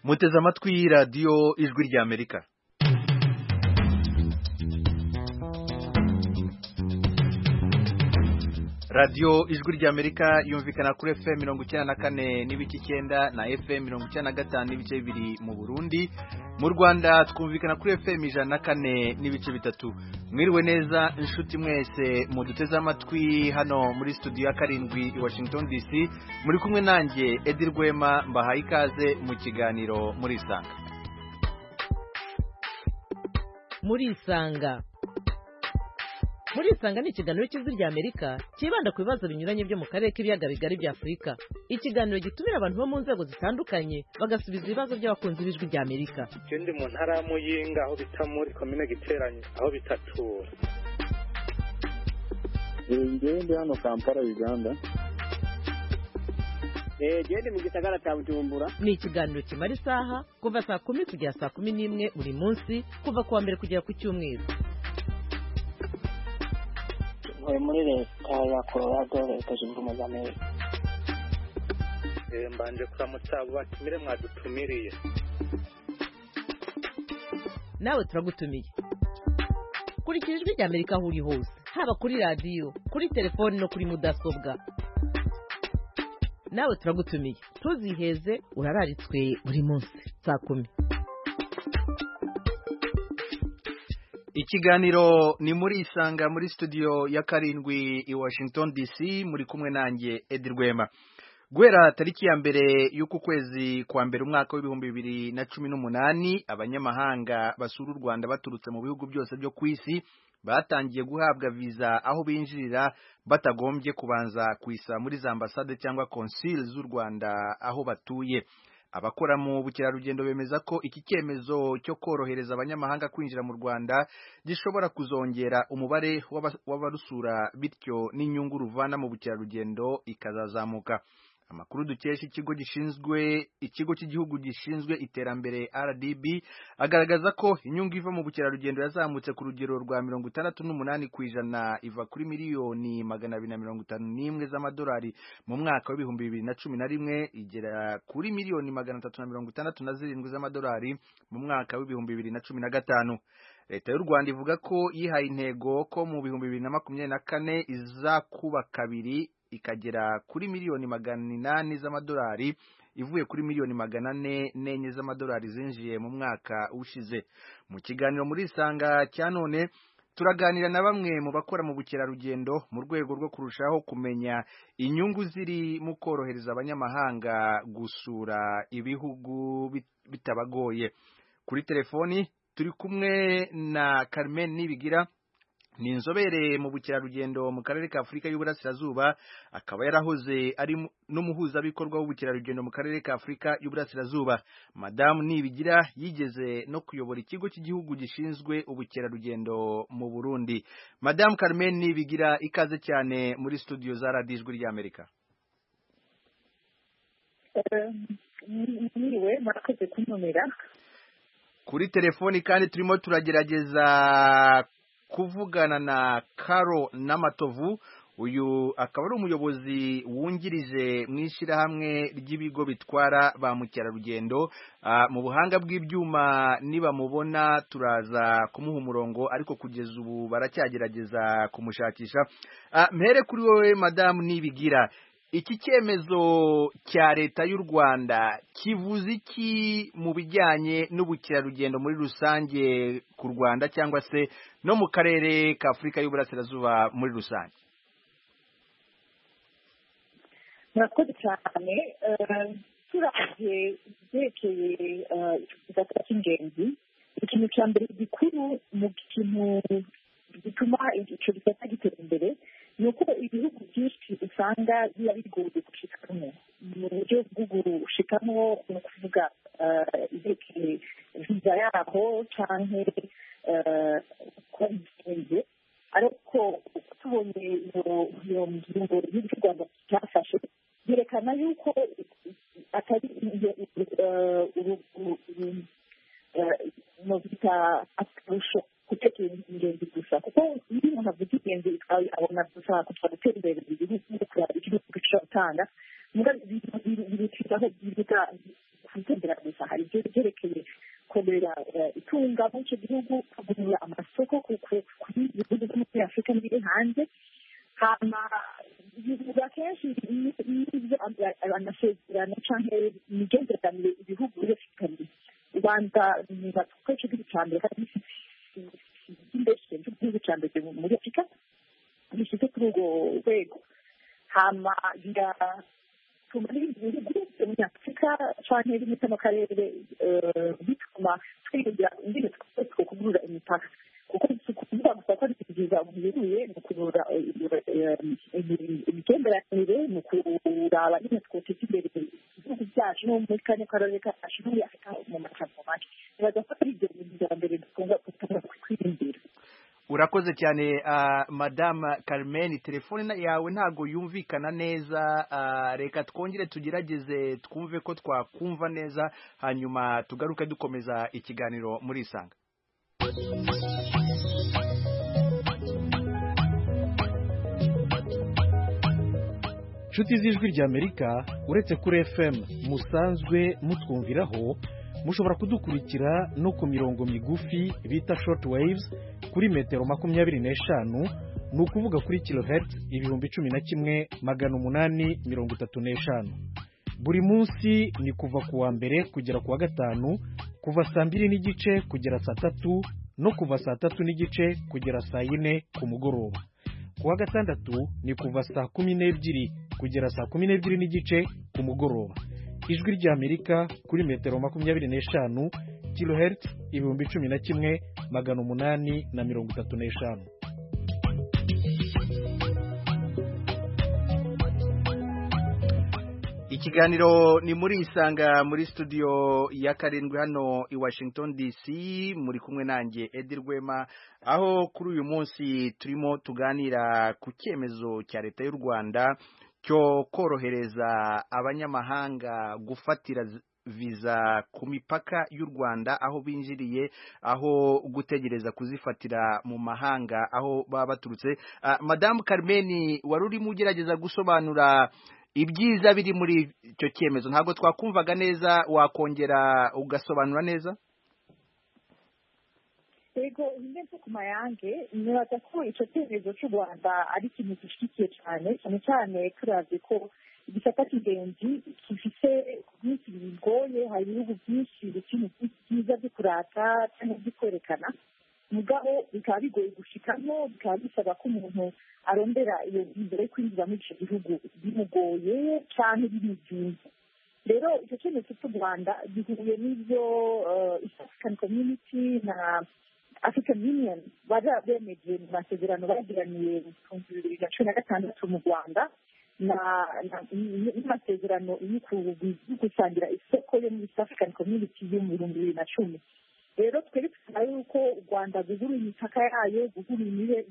muteze amatwi radiyo ijwi ry'amerika radiyo ijwi ry'amerika yumvikana kuri fm mirongo icyenda na kane n'ibice icyenda na fm mirongo icyenda na gatanu n'ibice bibiri mu burundi mu rwanda twumvikana kuri fm ijana na kane n'ibice bitatu mwiriwe neza inshuti mwese muduteze amatwi hano muri studio ya karindwi i washington dc muri kumwe nanjye edi rwema mbahaye ikaze mu kiganiro muri isanga muri isanga muri isanga ni ikiganiro cy'ijwi ry'amerika cyibanda ku bibazo binyuranye byo mu karere k'ibiyaga bigari bya afurika ikiganiro gitumira abantu bo mu nzego zitandukanye bagasubiza ibibazo by'abakunzi b'ijwi ry'amerika icyo ndi mu ntara ya muyinga aho bita muri komine giteranye aho bitatura ngende hano kampala uganda genda mu gisagara cya bujumbura ni ikiganiro kimara isaha kuva saa kumi kugera saa kumi n'imwe buri munsi kuva ku wa mbere kugera ku cyumweru muri leta ya colorado leta zunze ubumwe z'amerika mbanje kuramutsa abo batumire mwadutumiriye nawe turagutumiye kurikira ijwi ry'amerika aho uri hose haba kuri radiyo kuri telefoni no kuri mudasobwa nawe turagutumiye ntuziheze urararitswe buri munsi saa kumi ikiganiro ni muri isanga muri studio ya karindwi i washington dc muri kumwe nanjye edi rwema guhera tariki ya mbere y'uku kwezi kwa mbere umwaka w'ibihumbi bibiri na cumi n'umunani abanyamahanga basura u rwanda baturutse mu bihugu byose byo ku isi batangiye guhabwa viza aho binjirira batagombye kubanza kwisa muri za ambasade cyangwa konsile z'u rwanda aho batuye abakora mu bukerarugendo bemeza ko iki cyemezo cyo korohereza abanyamahanga kwinjira mu rwanda gishobora kuzongera umubare w'abarusura bityo n'inyungu ruvana mu bukerarugendo ikazazamuka amakuru dukesha ikigo gishinzwe ikigo cy'igihugu gishinzwe iterambere rdb agaragaza ko inyungu iva mu bukerarugendo yazamutse ku rugero rwa mirongo itandatu n'umunani ku ijana iva kuri miliyoni magana abiri na mirongo itanu n'imwe z'amadolari mu mwaka w'ibihumbi bibiri na cumi na rimwe igera kuri miliyoni magana atatu na mirongo itandatu na zirindwi z'amadolari mu mwaka w'ibihumbi bibiri na cumi na gatanu leta y'u rwanda ivuga ko yihaye intego ko mu bihumbi bibiri na makumyabiri na kane izakuba kabiri ikagera kuri miliyoni magana inani z'amadolari ivuye kuri miliyoni magana ane n'enye z'amadolari zinjiye mu mwaka ushize mu kiganiro muri isanga cya none turaganira na bamwe mu bakora mu bukerarugendo mu rwego rwo kurushaho kumenya inyungu ziri mu korohereza abanyamahanga gusura ibihugu bitabagoye kuri telefoni turi kumwe na Carmen Nibigira ni inzobere mu bukerarugendo mu karere ka afurika y'uburasirazuba akaba yarahoze ari n'umuhuzabikorwa w'ubukerarugendo mu karere ka afurika y'uburasirazuba madamu nibigira yigeze no kuyobora ikigo cy'igihugu gishinzwe ubukerarugendo mu burundi madamu carmen nibigira ikaze cyane muri studio za radiyo ijwi ry'amerika mwiriwe murakoze kuntumira kuri telefoni kandi turimo turagerageza kuvugana na karo n'amatovu uyu akaba ari umuyobozi wungirije mu ishyirahamwe ry'ibigo bitwara ba mukerarugendo mu buhanga bw'ibyuma nibamubona turaza kumuha umurongo ariko kugeza ubu baracyagerageza kumushakisha mpere kuri wowe madamu nibigira iki cyemezo cya leta y'u rwanda kivuze iki mu bijyanye n'ubukerarugendo muri rusange ku rwanda cyangwa se no mu karere ka afurika y'uburasirazuba muri rusange murakoze cyane turabye ibyerekeye ikiganza cy'ingenzi ikintu cya mbere gikuru mu kintu gituma icyo gisata gitera imbere ni uko ibihugu byinshi usanga biba bigoye gushikamo mu buryo bwo gushikamo ni ukuvuga ibyerekeye viza yaho cyangwa kuba bigenze ariko tubonye iyo ngingo y'ibyo u rwanda cyafashe byerekana yuko atari mu bita akarusho gutegura ingenzi gusa kuko iyo umuntu avuga ingenzi abona gusa kugira gutera imbere igihugu kureba igihugu gishobora gutanga biruta twitondera gusa hari ibyo byerekeye korera eh, itunga muri icyo gihugu kugurira amasoko ku- ku- kuri ibihugu byo muri afurika n'ibiri hanze hama bivuga kenshi n'ibyo amasezerano cyangwa imigenderanire ibihugu bifitanye u rwanda niba kuko igihugu cya mbere kandi cy'imbere cy'igihugu cya mbere muri afurika gishyize kuri urwo rwego hama biratuma n'ibindi bihugu byo muri afurika cyangwa ibindi byo mu karere eh, bituma twiringira ingene twese two kugurura imipaka kuko si ukuvuga gusa ko ari kugeza biruye mu kurura imigenderanire mu kuraba nyine twoteza imbere ibihugu byacu no muri kane karere kacu no muri afurika mu macambo make nibaza ko ari ibyo bintu bya mbere dukunda gutanga kwirindira urakoze cyane ah, madame Carmen telefone yawe ntabwo yumvikana neza ah, reka twongere tugerageze twumve ko twakumva neza hanyuma tugaruke dukomeza ikiganiro muri isanga inshuti z'ijwi ry'amerika uretse kuri fm musanzwe mutwumviraho mushobora kudukurikira no ku mirongo migufi bita short waves kuri metero makumyabiri n'eshanu ni ukuvuga kuri kilohertz ibihumbi cumi na kimwe magana umunani mirongo itatu n'eshanu buri munsi ni kuva ku wa mbere kugera ku wa gatanu kuva saa mbiri n'igice kugera saa tatu no kuva saa tatu n'igice kugera saa yine ku mugoroba ku wa gatandatu ni kuva saa kumi n'ebyiri kugera saa kumi n'ebyiri n'igice ku mugoroba ijwi ry'amerika kuri metero makumyabiri n'eshanu kilohertz ibihumbi cumi na kimwe magana umunani na mirongo itatu n'eshanu ikiganiro ni muri isanga muri studio ya karindwi hano i washington dc muri kumwe nanjye edi rwema aho kuri uyu munsi turimo tuganira ku cyemezo cya leta y'u rwanda cyo korohereza abanyamahanga gufatira z- viza ku mipaka y'u rwanda aho binjiriye aho gutegereza kuzifatira mu mahanga aho baba baturutse Ah, madamu carmen wari urimo ugerageza gusobanura ibyiza biri muri icyo cyemezo ntabwo twakumvaga neza wakongera ugasobanura neza yego imeze ku mayange nibaza ko icyo cyemezo cy'u rwanda ari ikintu gishyigikiye cyane cyane cyane turavye ko igisata cy'ingenzi gifite byinshi bigoye hari ibihugu byinshi bikina byiza byo kurata cyangwa byo kwerekana mugabo bikaba bigoye gushikamo bikaba bisaba ko umuntu arondera iyo mbere yo kwinjira muri icyo gihugu bimugoye cyane bimuzinze rero icyo cyemezo cy'u rwanda gihuye n'ibyo eh, East African Community na African Union bari bemeje mu masezerano bagiraniye mu bihumbi bibiri na cumi na gatandatu mu Rwanda na- na- n- n'amasezerano yo ku- yo gusangira isoko yo muri East African Community yo mu bihumbi bibiri na cumi rero twari dusaba yuko u rwanda guhura imipaka yayo guhura imbibe-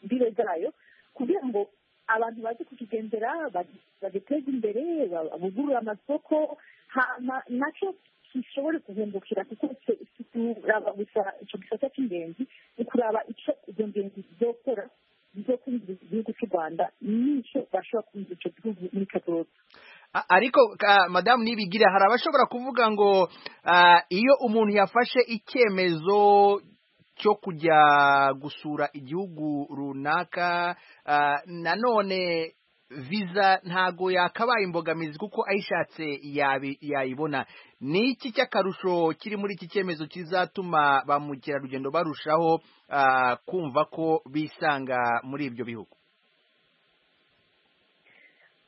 imbibe zayo kugira ngo abantu baze kukigendera ba- bagiteze imbere ba- bugurure amasoko hama nacyo gishobore guhungukira kuko se- si kuraba gusa icyo gisata cy'ingenzi ni ukuraba icyo izo ngenzi zizokora zizokwinjiriza igihugu cy'u rwanda n'icyo bashobora kwinjiriza icyo gihugu muri kazoza A- ariko ka- madamu nibigira hari abashobora kuvuga ngo ah, iyo umuntu yafashe icyemezo cyo kujya gusura igihugu runaka ah, nanone viza ntago yakabaye imbogamizi kuko ayishatse yabi- yayibona ni iki cy'akarusho kiri muri iki cyemezo kizatuma ba mukerarugendo barushaho ah, kumva ko bisanga muri ibyo bihugu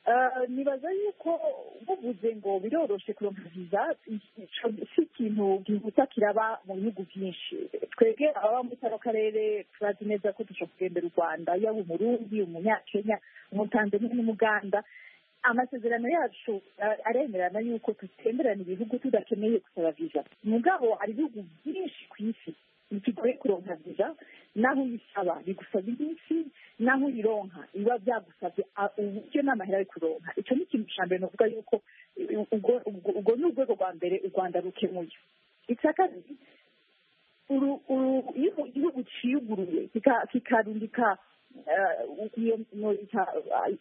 Eh, nibaza yuko buvuze ngo biroroshe kuronka viza ico si ikintu gihuta kiraba mu bihugu byinshi twebwe ababa muri kano karere turazi neza ko dushobora kugendera u rwanda yaba umurundi umunyakenya umutanzaniya n'umuganda amasezerano yacu eh, aremerana yuko tutemberana ibihugu tudakeneye gusaba viza mugabo hari ibihugu byinshi ku isi bikigoye kuronka viza naho uyisaba bigusaba iminsi naho uyironka biba byagusabye a- uburyo n'amahera yo kuronka icyo ni ikintu cya mbere novuga yuko u- ubwo- ubwo ubwo ni urwego rwa mbere u rwanda rukemuye icya kabiri uru- uru- iyo igihugu cyiyuguruye kika- kikarundika eh, iyo- no- ika-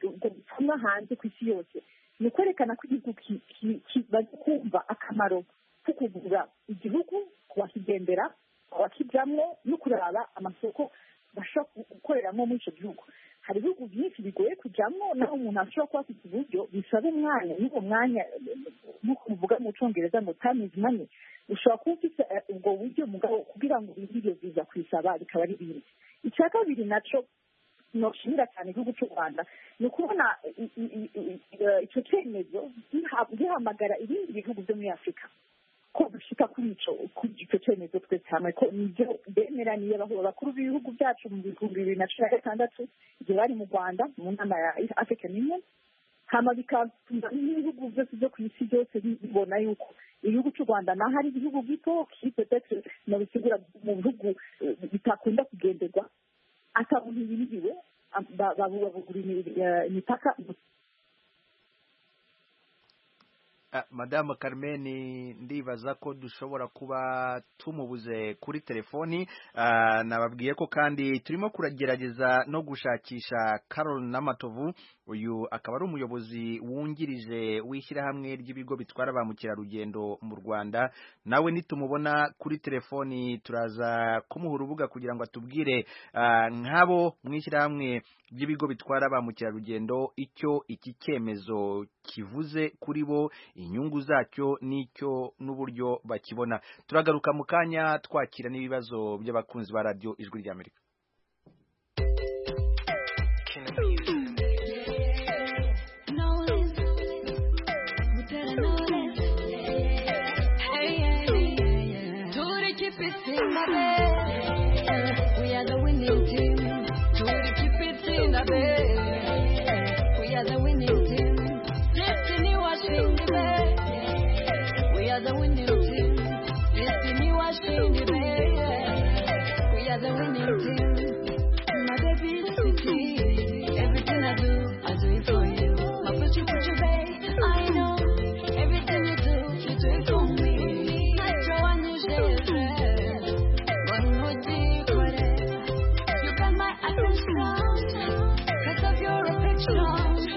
ubwo butumwa hanze ku isi yose ni ukwerekana ko igihugu ki- ki- ki- bari kumva akamaro ko kugura igihugu kubakigendera kubakijyamo no kuraba amasoko bashobora gu- gukoreramo muri icyo gihugu hari ibihugu byinshi bigoye kujyamo naho umuntu ashobora kuba afite uburyo bisaba umwanya n'uwo mwanya eh, nk'uko muvuga mu cyongereza ngo time is money ushobora kuba ufite eh, ubwo buryo mugabo kugira ngo iyo viza kuyisaba bikaba ari bindi icya kabiri nacyo noshimira cyane igihugu cy'u rwanda ni ukubona i- i- i- i- i- icyo cyemezo giha- gihamagara ibindi bihugu byo muri afurika ko dushika kuri icyo kuri icyo cyemezo twese hamwe ko nibyo bemeraniye abahu- abakuru b'ibihugu byacu mu bihumbi bibiri na cumi na gatandatu igihe bari mu rwanda mu nama ya african union hama bigatuma n'ibihugu byose byo ku isi byose bi- bibona yuko igihugu cy'u rwanda naho ari igihugu gito kipe pete nabisigura mu bihugu eh, bitakunda kugenderwa atabona ibiriwe babugura imipaka Ah, Madame Carmen ndibaza ko dushobora kuba tumubuze kuri telefoni Ah, nababwiye ko kandi turimo kuragerageza no gushakisha Carol Namatovu uyu akaba ari umuyobozi wungirije w'ishyirahamwe ry'ibigo bitwara ba mukerarugendo mu Rwanda nawe nitumubona kuri telefoni turaza kumuha urubuga kugira ngo atubwire ah, nk'abo mu ishyirahamwe ry'ibigo bitwara ba mukerarugendo icyo iki cyemezo kivuze kuri bo inyungu zacyo n'icyo n'uburyo bakibona turagaruka mu kanya twakira n'ibibazo by'abakunzi ba radiyo ijwi ry'amerika Everything I do, I do it for you. My put you, put you, babe. I know everything you do, you do it for me. I draw a new shade. One more deep, whatever. You got my attention. Cause of your affection.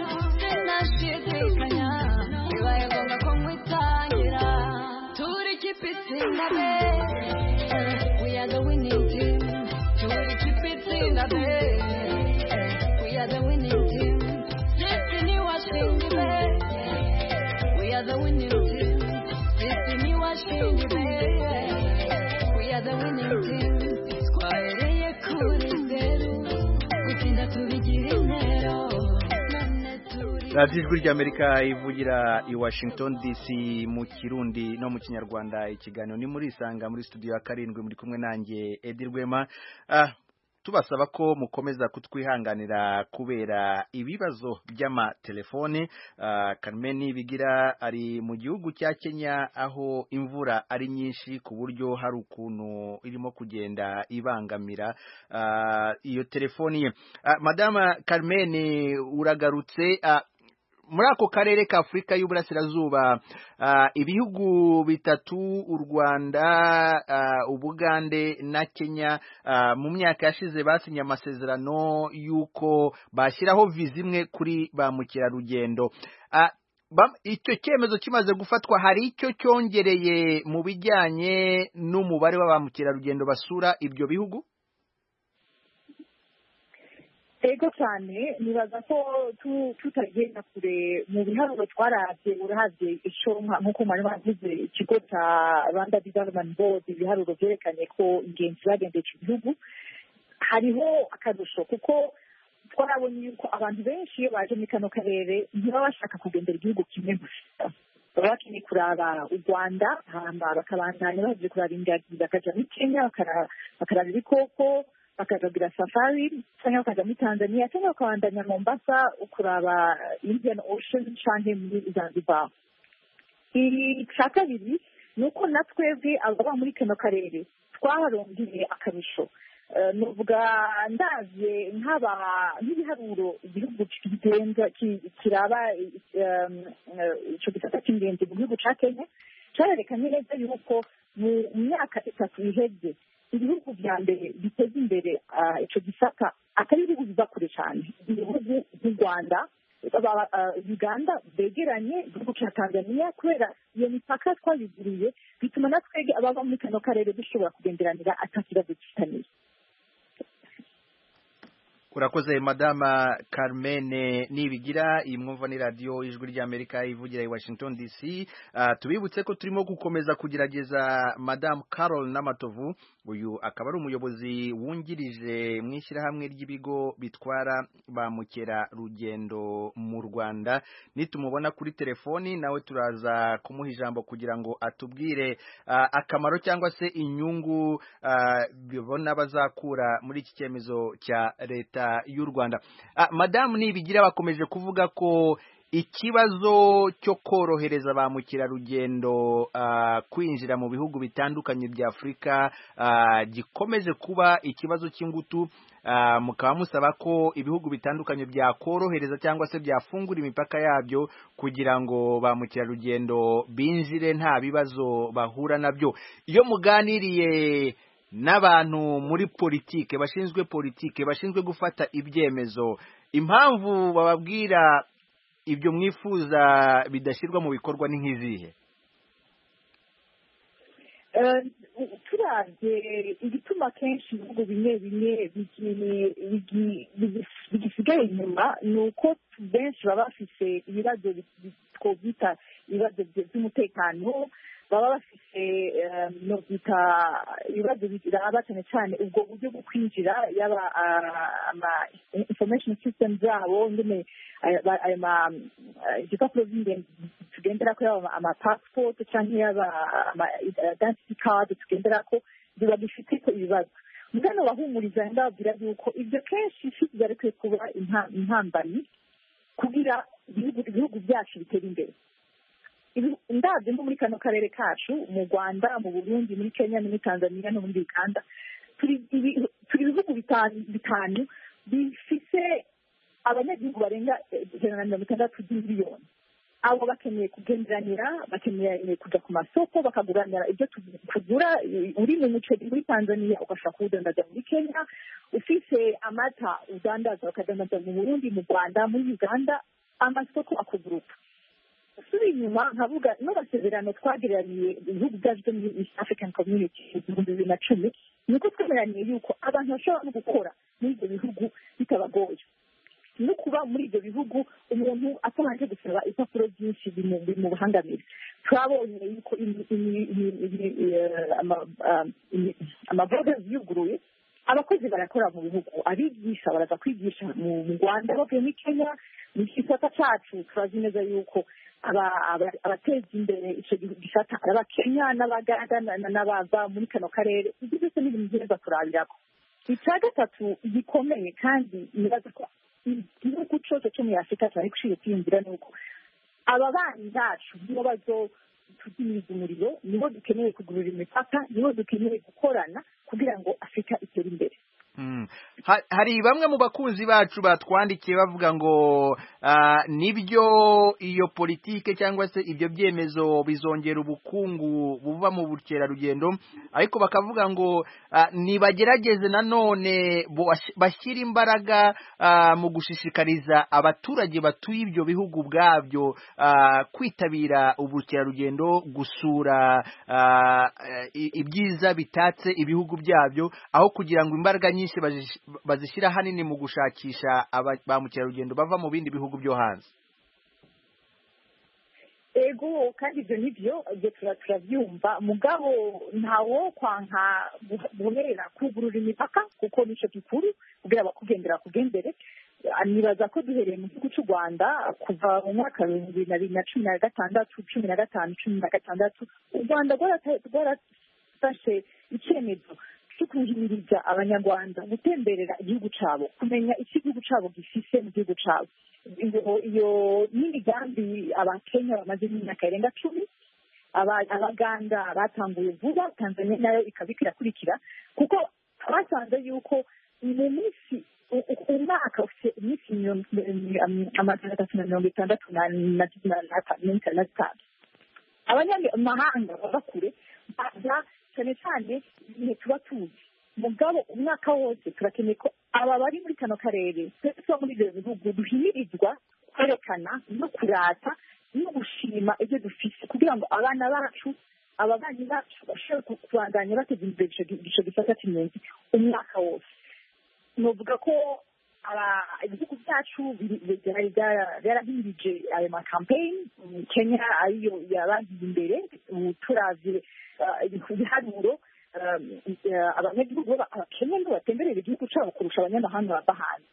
And I shit is my now. You are gonna come with Tangira. Turi keep it in the bed. We are the winning team. Turi keep it in the bed. We are the winning team. Destiny watching the bed. We are the winning team. Destiny watching the bed. We are the winning team. Twareye kure zeru, gutinda tubigira intero, none turi radiyo ijwi ry'amerika ivugira i washington dc mu kirundi no mu kinyarwanda ikiganiro ni muri isanga muri studio ya karindwi muri kumwe nanjye edi rwema Ah, tubasaba ko mukomeza kutwihanganira kubera ibibazo by'amatelefone Ah, Carmen bigira ari mu gihugu cya Kenya aho imvura ari nyinshi ku buryo hari ukuntu irimo kugenda ibangamira ah, iyo telefoni ye Ah, madama Carmen uragarutse ah, muri ako karere ka Afurika y'Uburasirazuba ah, ibihugu bitatu u Rwanda ah, Ubugande na Kenya ah, mu myaka yashize basinye amasezerano y'uko bashyiraho viza imwe kuri ba mukerarugendo Ah, ba- icyo cyemezo kimaze gufatwa hari icyo cyongereye mu bijyanye n'umubare wa ba mukerarugendo basura ibyo bihugu ego cyane nibaza ko tu- tutagenda kure mu biharuro twarabye urahabye ishonka nk'uko mwari bavuze ikigo cya rwanda development board ibiharuro byerekanye ko ingenzi zagendeye iki gihugu hariho akarusho kuko twarabonye yuko abantu benshi iyo baje muri kano karere ntibaba bashaka kugendera igihugu kimwe gusa baba bakeneye kuraba u rwanda hamba bakabandanya baje kuraba ingagi bakajya muri kenya bakara- bakaraba ibikoko bakagagira safari cyangwa bakajya muri tanzania cyangwa bakabandanya mombasa kuraba indian ocean cyangwa muri zanzibar icya kabiri ni uko na twebwe ababa muri kano karere twaharongeye akarusho Eh, nuvuga ndaje nk'aba nk'ibiharuro igihugu kigenza ki- kiraba eh, eh, icyo gisata cy'ingenzi mu gihugu cya kenya cyarerekanye neza yuko mu myaka itatu iheze ibihugu bya mbere biteza imbere ah, icyo gisata atari ibihugu biva kure cyane ibihugu by'u rwanda aba- ah, uganda begeranye igihugu cya tanzania kubera iyo mipaka twayuguriye bituma na twebwe abava muri kano karere dushobora kugenderanira ata kibazo kitaniye urakoze madama carmen nibigira iyi mwumva ni radiyo ijwi ry'amerika ivugira i washington dc Ah, tubibutse ko turimo gukomeza kugerageza madamu carol n'amatovu uyu akaba ari umuyobozi wungirije mu ishyirahamwe ry'ibigo bitwara ba mukerarugendo mu rwanda nitumubona kuri telefoni nawe turaza kumuha ijambo kugira ngo atubwire ah, akamaro cyangwa se inyungu ah, bibona bazakura muri iki cyemezo cya leta y'u rwanda Ah, madamu nibigira bakomeje kuvuga ko ikibazo cyo korohereza ba mukerarugendo ah, kwinjira mu bihugu bitandukanye bya afurika ah, gikomeje kuba ikibazo cy'ingutu Ah, mukaba musaba ko ibihugu bitandukanye byakorohereza cyangwa se byafungura imipaka yabyo kugira ngo ba mukerarugendo binjire nta bibazo bahura nabyo iyo muganiriye n'abantu muri politike bashinzwe politike bashinzwe gufata ibyemezo impamvu bababwira ibyo mwifuza bidashyirwa mu bikorwa ni nk'izihe Eh, turavye igituma kenshi ibihugu bimwe bimwe bigi- bigi- bigi- bigisigaye inyuma ni uko benshi baba bafise ibibazo bi- bi- twovyita ibibazo bye- vy'umutekano baba bafise eh, novyita ibibazo biraba cane cane ubwo buryo bwo kwinjira yaba ah, ama information system zabo nyene aya- ba- ayo ma- eh, igipapuro vy'ingenzi tugenderako yaba ama passport canke yaba ama identity card tugenderako biba bifiteko ibibazo mugano bahumuriza ndababwira yuko ibyo kenshi bigarekuye kuba impa- impambanyi kugira ibihugu ibihugu byacu bitera imbere Ibi- ndabyo nko muri kano karere kacu mu rwanda mu burundi muri kenya no muri tanzania no muri uganda turi ibi- turi ibihugu bitanu- bitanu bifite abanyagihugu barenga eh, ijana na mirongo itandatu by'imiliyoni abo bakeneye kugenderanira bakeneye kujya ku masoko bakaguranira ibyo tu- tugura i- uri mu muceri muri tanzania ugashobora kuwudandaza muri kenya ufise amata udandaza bakadandaza mu burundi mu rwanda muri uganda amasoko akuguruka suri inyuma nkavuga n'amasezerano twageraniye ibihugu byacu byo muri east african community ibihumbi bibiri na cumi ni uko twemeraniye yuko abantu bashobora no gukora muri ibyo bihugu bitabagoye no kuba muri ibyo bihugu umuntu atabanje gusaba ibipapuro byinshi bimu- bimubangamira twabonye yuko imi- imi- imi- imi- eh, ama- ah, imi- amaborders yuguruye abakozi barakora mu bihugu abigisha baraza kwigisha mu mu rwanda bavuye muri kenya mu gisata cyacu turazi neza yuko aba- aba- abateza imbere icyo gihugu gisata ari abakenya n'abaganda na- na- n'abava muri kano karere ibyo byose ni ibintu byiza turabirako icya gatatu gikomeye kandi nibaza ko igihugu cyose cyo muri afurika cyari gushira kwiyumvira ni uko ababanyi bacu nibo bazotuzimiza umuriro nibo dukeneye kugurura imipaka nibo dukeneye gukorana kugira ngo afurika itere imbere Mm. Ha- hari bamwe mu bakunzi bacu batwandikiye bavuga ngo ah, nibyo iyo politike cyangwa se ibyo byemezo bizongera ubukungu buva mu bukerarugendo ariko bakavuga ngo ah, nibagerageze nanone boash- bashyire imbaraga ah, mu gushishikariza abaturage batuye ibyo bihugu ubwabyo ah, kwitabira ubukerarugendo gusura ah, i- ibyiza bitatse ibihugu byabyo aho kugira ngo imbaraga nyinshi bazish- bazishyira ahanini mu gushakisha aba- ba mukerarugendo bava mu bindi bihugu byo hanze ego kandi ibyo ni byo ibyo tura- turabyumva mugabo ntawo kwanka guh- guhera kugurura imipaka kuko nicyo gikuru kugira abakugendera kugendere Ah, nibaza ko duhereye mu gihugu cy'u rwanda kuva mu mwaka w'ibihumbi bibiri na bibiri na cumi na gatandatu cumi na gatanu cumi na gatandatu u rwanda rwarata- rwarafashe icyemezo cyo kuhimiriza abanyarwanda gutemberera igihugu cyabo kumenya icyo igihugu cyabo gifise mu gihugu cyabo iyo- iyo n'imigambi abakenya bamaze imyaka irenga cumi aba- abaganda batanguye vuba tanzania nayo ikaba ikirakurikira kuko basanze yuko mu minsi u- u- umwaka ufite iminsi mirongo- mm, amajana atatu na mirongo itandatu na- na- na- na- na- na zitanu abanyamahanga baba kure baza cyane cyane igihe tuba tuzi mugabo umwaka wose turakeneye ko aba bari muri kano karere twese tuba muri ibyo bihugu duhimirizwa kwerekana no kurata no gushima ibyo dufite kugira ngo abana bacu ababanyi bacu bashobore kubandanya bateza imbere ico gi- ico gisata cy'impunzi umwaka wose nuvuga ko aba- ibihugu byacu biri- byari byara- byarahimbije ayo makampeyini kenya ariyo yabagiye imbere ubu turavye ah, ibiharuro ah, ah, abanyagihugu baba- abakenya ngo batemberera igihugu cyabo kurusha abanyamahanga bava hanze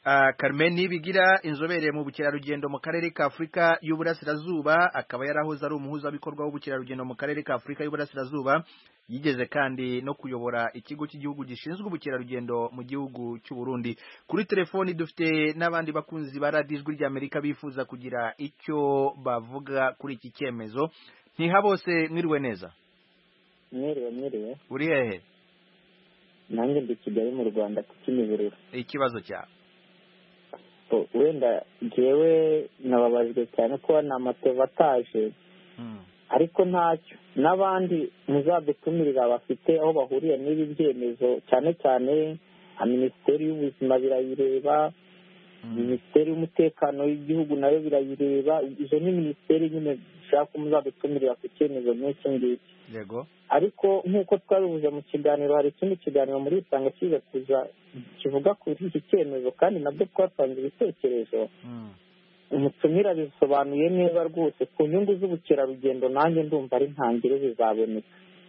Ah, Carmen Nibigira inzobere mu bukerarugendo mu karere ka Afurika y'Uburasirazuba akaba yarahoze ari umuhuzabikorwa w'ubukerarugendo mu karere ka Afurika y'Uburasirazuba yigeze kandi no kuyobora ikigo cy'igihugu gishinzwe ubukerarugendo mu gihugu cy'u Burundi kuri telefoni dufite n'abandi bakunzi ba Radio Ijwi ry'Amerika bifuza kugira icyo bavuga kuri iki cyemezo ntihabose mwiriwe neza mwiriwe mwiriwe uri hehe nanjye ndi kigali mu rwanda ku kimiberero ikibazo cyawe O, wenda jyewe nababajwe cyane kuba ni amateva ataje Hmm. ariko ntacyo n'abandi muzadutumirira bafite aho bahuriye n'ibi byemezo cyane cyane nka minisiteri y'ubuzima birayireba Hmm. minisiteri y'umutekano w'igihugu nayo birayireba izo ni minisiteri nyine dushaka ko muzadutumirira ku cyemezo nk'iki ngiki yego ariko nk'uko twabivuze mu kiganiro hari ikindi kiganiro muri usanga kiza kuza kivuga kuri iki cyemezo kandi nabwo twatanze ibitekerezo Hmm. umutumira bisobanuye neza rwose ku nyungu z'ubukerarugendo nanjye ndumva ari ntangire zizaboneka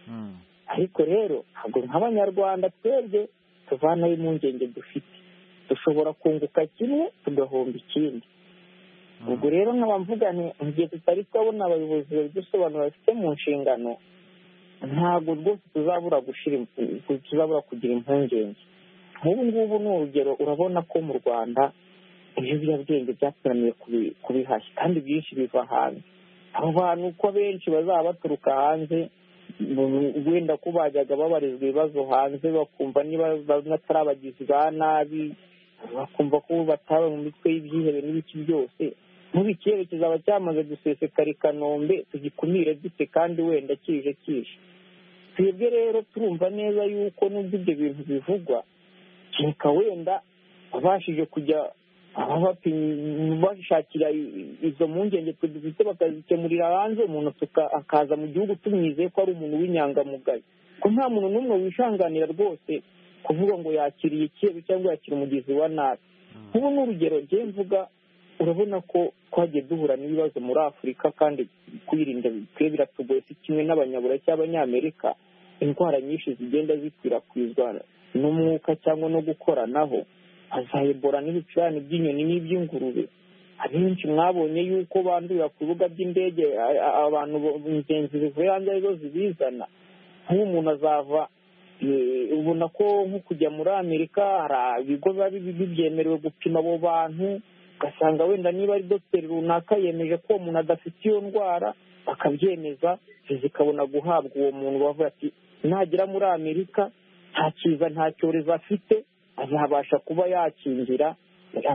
Hmm. ariko rero ntabwo nk'abanyarwanda twebwe tuvanaho impungenge dufite dushobora kunguka kimwe tugahomba ikindi Hmm. ubwo rero nkaba mvuga nti mu gihe tutari twabona abayobozi babidusobanura bafite mu nshingano ntabwo rwose tuzabura gushira im- tuzabura kugira impungenge nk'ubu ngubu ni urugero urabona ko mu rwanda ibiyobyabwenge byateraniye kubi- kubihashya kandi byinshi biva hanze abo bantu uko benshi bazaba baturuka hanze mu- wenda ko bajyaga babarizwa ibibazo hanze bakumva niba bamwe atari abagizi ba nabi bakumva ko batawe mu mitwe y'ibyihebe n'ibiki byose nk'ubu ikirere kizaba cyamaze gusesekara i kanombe tugikumire dute kandi wenda kije kije twebwe rero turumva neza yuko n'ubwo ibyo bintu bivugwa kereka wenda abashije kujya ababapimye bashakira i- izo mpungenge twe dufite bakazikemurira hanze umuntu tuka- akaza mu gihugu tumwizeye ko ari umuntu w'inyangamugayo ko nta muntu n'umwe wishanganira rwose kuvuga ngo yakiriye ikibi cyangwa yakira umugizi wa nabi ubu ni urugero njye mvuga urabona ko twagiye duhura n'ibibazo muri afurika kandi kwirinda bikwiye biratugoye si kimwe n'abanyaburayi cy'abanyamerika indwara nyinshi zigenda zikwirakwizwa n'umwuka cyangwa no gukoranaho za Ebola n'ibicurane by'inyoni n'iby'ingurube abenshi mwabonye yuko bandurira ku bibuga by'indege a- a- abantu bo- ingenzi zivuye hanze arizo zibizana nk'ubu umuntu azava eh, ubona ko nko kujya muri amerika hari ibigo biba bi- byemerewe gupima abo bantu ugasanga wenda niba ari dogiteri runaka yemeje ko uwo muntu adafite iyo ndwara bakabyemeza zikabona guhabwa uwo muntu bavuga ati nagera muri amerika nta kiza nta cyorezo afite azabasha kuba yakingira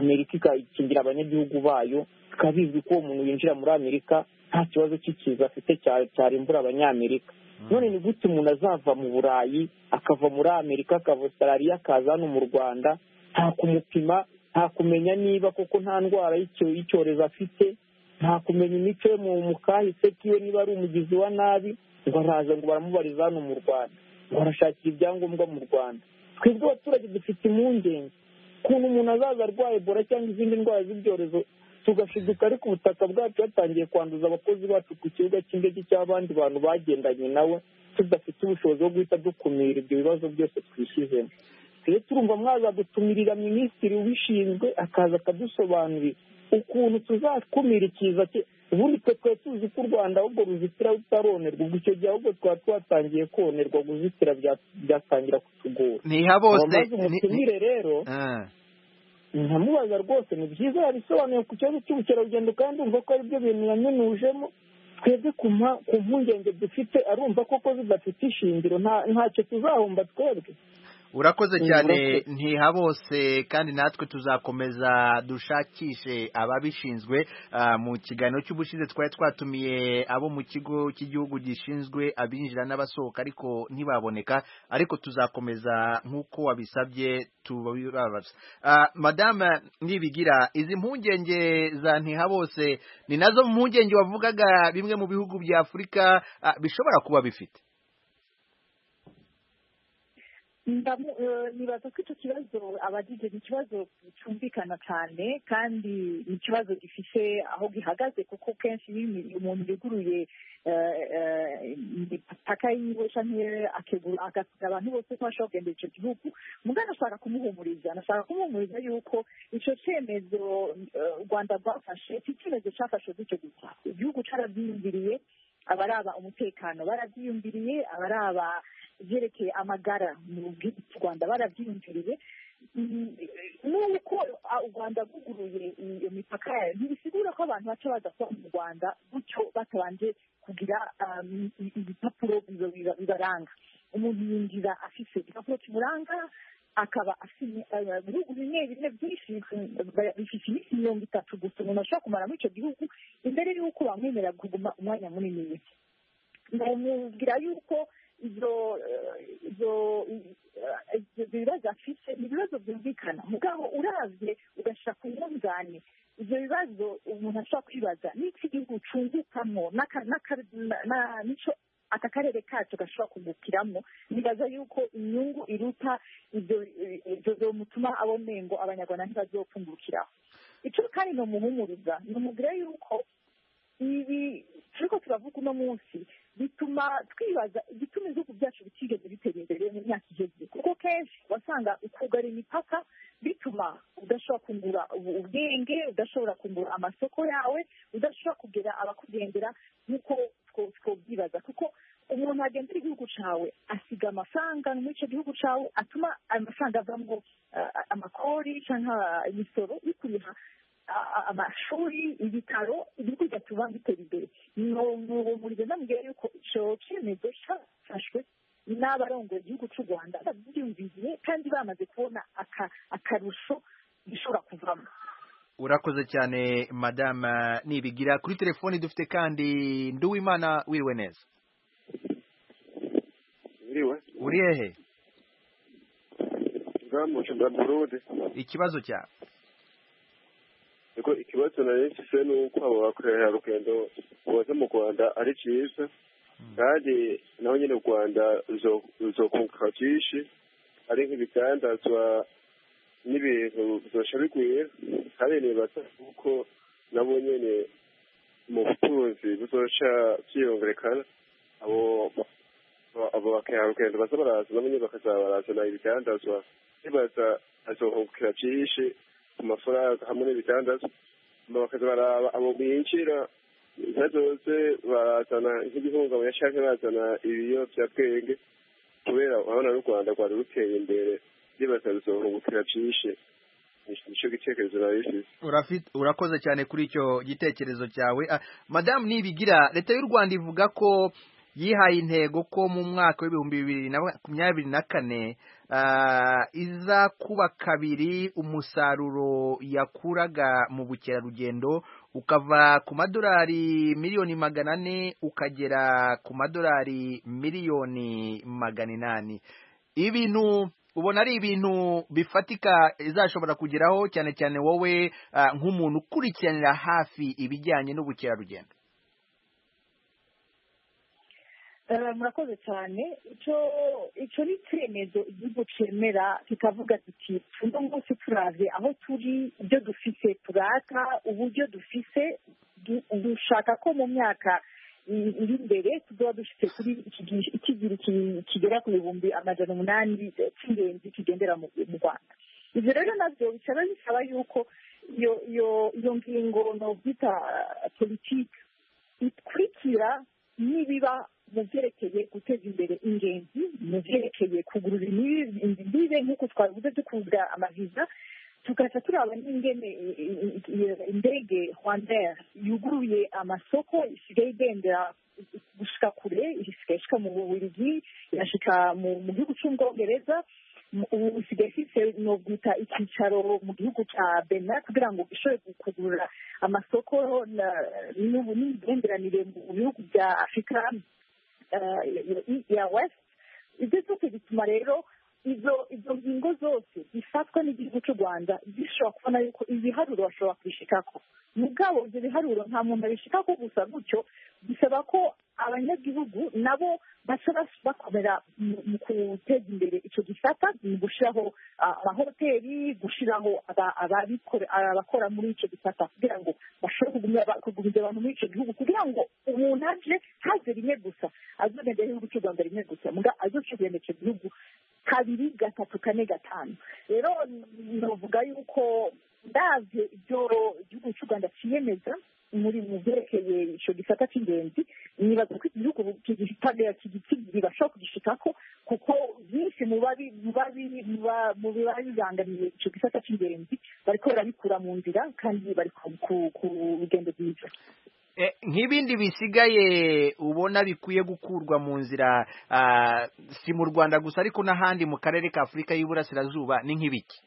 amerika igakingira abanyagihugu bayo bikaba bizwi ko uwo muntu winjira muri amerika nta kibazo cy'ikiza afite cya- cyarimbura abanyamerika none ni gute umuntu azava mu burayi akava muri amerika akava australia akaza hano mu rwanda nta kumupima nta kumenya niba koko nta ndwara y'icyo- y'icyorezo afite nta kumenya imico ye mu mu kahise kiwe niba ari umugizi wa nabi ngo araza ngo baramubariza hano mu rwanda ngo arashakira ibyangombwa mu rwanda twebwe abaturage dufite impungenge ukuntu umuntu azaza arwaye ebola cyangwa izindi ndwara z'ibyorezo tugashiduka ariko ubutaka bwacu yatangiye kwanduza abakozi bacu ku kibuga cy'indege cy'abandi bantu bagendanye nawe tudafite ubushobozi bwo guhita dukumira ibyo bibazo byose twishyizemo rero turumva mwazadutumirira minisitiri ubishinzwe akaza akadusobanurira ukuntu tuzakumira ikiza cye ubundi twe twari tuzi ko u rwanda ahubwo ruzitira rutaronerwa ubwo icyo gihe ahubwo twaba twatangiye konerwa guzitira bya- byatangira kutugora ntihabose abamaze ni- ni- umutumire rero Ah. nkamubaza rwose ni byiza yabisobanuye ku kibazo cy'ubukerarugendo kandi umva ko ari byo bintu yanyunujemo twebwe ku mpa- ku mpungenge dufite arumva koko zidafite ishingiro nta- ntacyo tuzahomba twebwe urakoze cyane Urakoze. ntiha bose kandi natwe tuzakomeza dushakishe ababishinzwe Ah, mu kiganiro cy'ubushize twari twatumiye abo mu kigo cy'igihugu gishinzwe abinjira n'abasohoka ariko ntibaboneka ariko tuzakomeza nk'uko wabisabye tubabaza Ah, madame nibigira izi mpungenge za ntiha bose ni nazo mpungenge wavugaga bimwe mu bihugu bya afurika ah, bishobora kuba bifite Ndamu- eh, nibaza ko icyo kibazo abagije ni ikibazo cyumvikana cyane kandi ni ikibazo gifite aho gihagaze kuko kenshi iyo imi- umuntu yuguruye eh, eh, imipaka yiwe cyangwa akegura agasiga abantu bose ko ashobora kugenda icyo gihugu mugana ashaka kumuhumuriza anashaka kumuhumuriza yuko icyo cyemezo eh, u rwanda rwafashe iki cyemezo cyafashwe gutyo gusa igihugu cyarabyiyumviriye abaraba umutekano barabyiyumviriye abaraba ibyerekeye amagara mu bw'u rwanda barabyiyumviriye Mm, nuko ah, u rwanda rwuguruye iyo mipaka yayo ntibisigura ko abantu baca baza kuba mu rwanda gutyo batabanje kugira ah, i- i- ibipapuro biba- biba- bibaranga umuntu yinjira afite igipapuro kimuranga akaba afite eh, ibihugu bimwe bimwe byinshi eh, bifite iminsi mirongo itatu gusa umuntu ashobora kumara muri icyo gihugu imbere y'uko bamwemerera kuguma umwanya munini muke ndamubwira yuko ibyo ibyo bibazo afite ni ibibazo byumvikana mugabo uravye ugashira ku mwunzane ibyo bibazo umuntu ashobora kwibaza n'iki gihugu cungukamo n'aka- n'aka- na- na- n'ico aka karere kacu gashobora kungukiramo nibaza yuko inyungu iruta ibyo ibyo byomutuma abo mengo abanyarwanda ntibazopfungukiraho icyo kandi ni umuhumuriza ni umubwira yuko ibi turiko turavuga uno munsi bituma twibaza igituma ibihugu byacu bitigeze bitera imbere mu myaka iheze kuko kenshi wasanga ukugara imipaka bituma udashobora kungura ubu- ubwenge udashobora kungura amasoko yawe udashobora kugera abakugendera nk'uko two- twobyibaza kuko umuntu agendera igihugu cawe asiga amafaranga muri icyo gihugu cawe atuma ayo mafaranga avamo ah, amakori cyangwa imisoro bikuriha a- a- amashuri ibitaro ibihugu byatuma bitera imbere nubuhumurize ndamubwira yuko icyo cyemezo cyafashwe n'abarongoye igihugu cy'u rwanda babyiyumviriye kandi bamaze kubona aka- akarusho gishobora kuvamo urakoze cyane madama nibigira kuri telefoni dufite kandi nduwimana wiriwe neza Uriwe? uri hehe Nzamuca bwa Burundi. ikibazo cyawe Ariko ikibazo nari mfise ni uko abo bakorera rugendo baza mu Rwanda ari cyiza kandi naho nyine u Rwanda ruzo- ruzokunguka byinshi ari nk'ibidandazwa n'ibintu bizosha bigwira kandi nibaza kuko nabo nyine mu butunzi buzoca byiyongerekana abo abo bakerarugendo baza baraza nabo nyine bakazaba barazana ibidandazwa nibaza azohungukira byinshi ku mafaranga hamwe n'ibidandazwa hama bakaza baraba abo binjira inka zose barazana nk'ibihungabanya canke bazana ibiyovyabwenge kubera urabona n'u rwanda rwari ruteye imbere nibaza ruzohungukira byinshi Ni- nico gitekerezo nari mfise Urafit- urakoze cyane kuri icyo gitekerezo cyawe Ah, madamu nibigira leta y'u rwanda ivuga ko yihaye intego ko mu mwaka w'ibihumbi bibiri na makumyabiri na kane ah, iza kuba kabiri umusaruro yakuraga mu bukerarugendo ukava ku madolari miliyoni magana ane ukagera ku madolari miliyoni magana inani ibintu ubona ari ibintu bifatika izashobora kugeraho cyane cyane wowe ah, nk'umuntu ukurikiranira hafi ibijyanye n'ubukerarugendo Eh, murakoze cyane icyo icyo ni icyemezo igihugu cyemera kikavuga kiti uno munsi turave aho turi ibyo dufise turata uburyo dufise du- dushaka ko mu myaka i- iri imbere tuzoba dufite kuri iki gi- ikigira iki- kigera ku bihumbi amajana umunani eh, cy'ingenzi kigendera mu mu rwanda ibyo rero nabyo bisaba bisaba yuko iyo iyo iyo ngingo nobyita politiki ikurikira nibiba mu byerekeye guteza imbere ingenzi mu byerekeye kugurura imbibi- imbibe nk'uko twavuze dukunda amaviza tugaca turaba n'ingene i- i- i- indege rwandair yuguruye amasoko isigaye igendera gushika kure isigaye ishika mu bubiligi irashika mu mu gihugu cy'ubwongereza ubu usigaye ufite no guta icyicaro mu gihugu cya bena kugira ngo ushobore kugurura amasoko na- n'ubu n'imigenderanire mu bihugu bya afurika eh, ya west ibyo byose bituma rero izo izo ngingo zose zifatwa n'igihugu cy'u rwanda zishobora kubona yuko ibiharuro bashobora kubishikako mugabo ibyo biharuro nta muntu abishikako gusa gutyo bisaba ko abanyagihugu nabo baca bas- bakomera mu- mu guteza imbere icyo gisata mu gushyiraho ah, amahoteli gushyiraho aba- ababikore- abakora muri icyo gisata kugira ngo bashobore kugumya ba- kuguriza abantu muri icyo gihugu kugira ngo umuntu aje haze rimwe gusa azogenda igihugu cy'u rwanda rimwe gusa muga azocugenda icyo gihugu kabiri gatatu kane gatanu rero novuga yuko ndabye ibyo igihugu cy'u rwanda cyiyemeza muri mu byerekeye icyo gisata cy'ingenzi nibaza ko igihugu kigitagera kibasha kugishikako kuko byinshi mu babi mu babi mu ba- mu biba bibangamiye icyo gisata cy'ingenzi bariko barabikura mu nzira kandi bari ku ku- ku rugendo rwiza Eh, nk'ibindi bisigaye ubona bikwiye gukurwa mu nzira ah, si mu rwanda gusa ariko n'ahandi mu karere ka afurika y'iburasirazuba ni nk'ibiki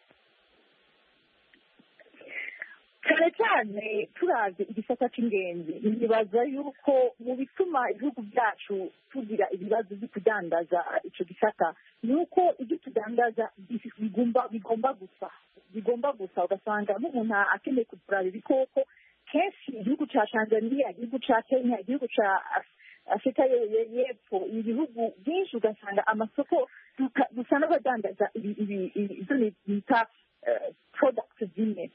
cyane cyane turavye igisata cy'ingenzi nibaza yuko mu bituma ibihugu byacu tugira ibibazo byo kudandaza ico gisata ni uko ibyo tudandaza bif- bigomba bigomba gusa bigomba gusa ugasanga nk'umuntu akeneye kugura ibikoko kenshi igihugu ca tanzania igihugu ca kenya igihugu ca Af- afurika ye- ye- y'epfo ibihugu byinshi ugasanga amasoko duka- dusa n'abadandaza ibi- ibi- ibi- ibyo bita eh, products zimwe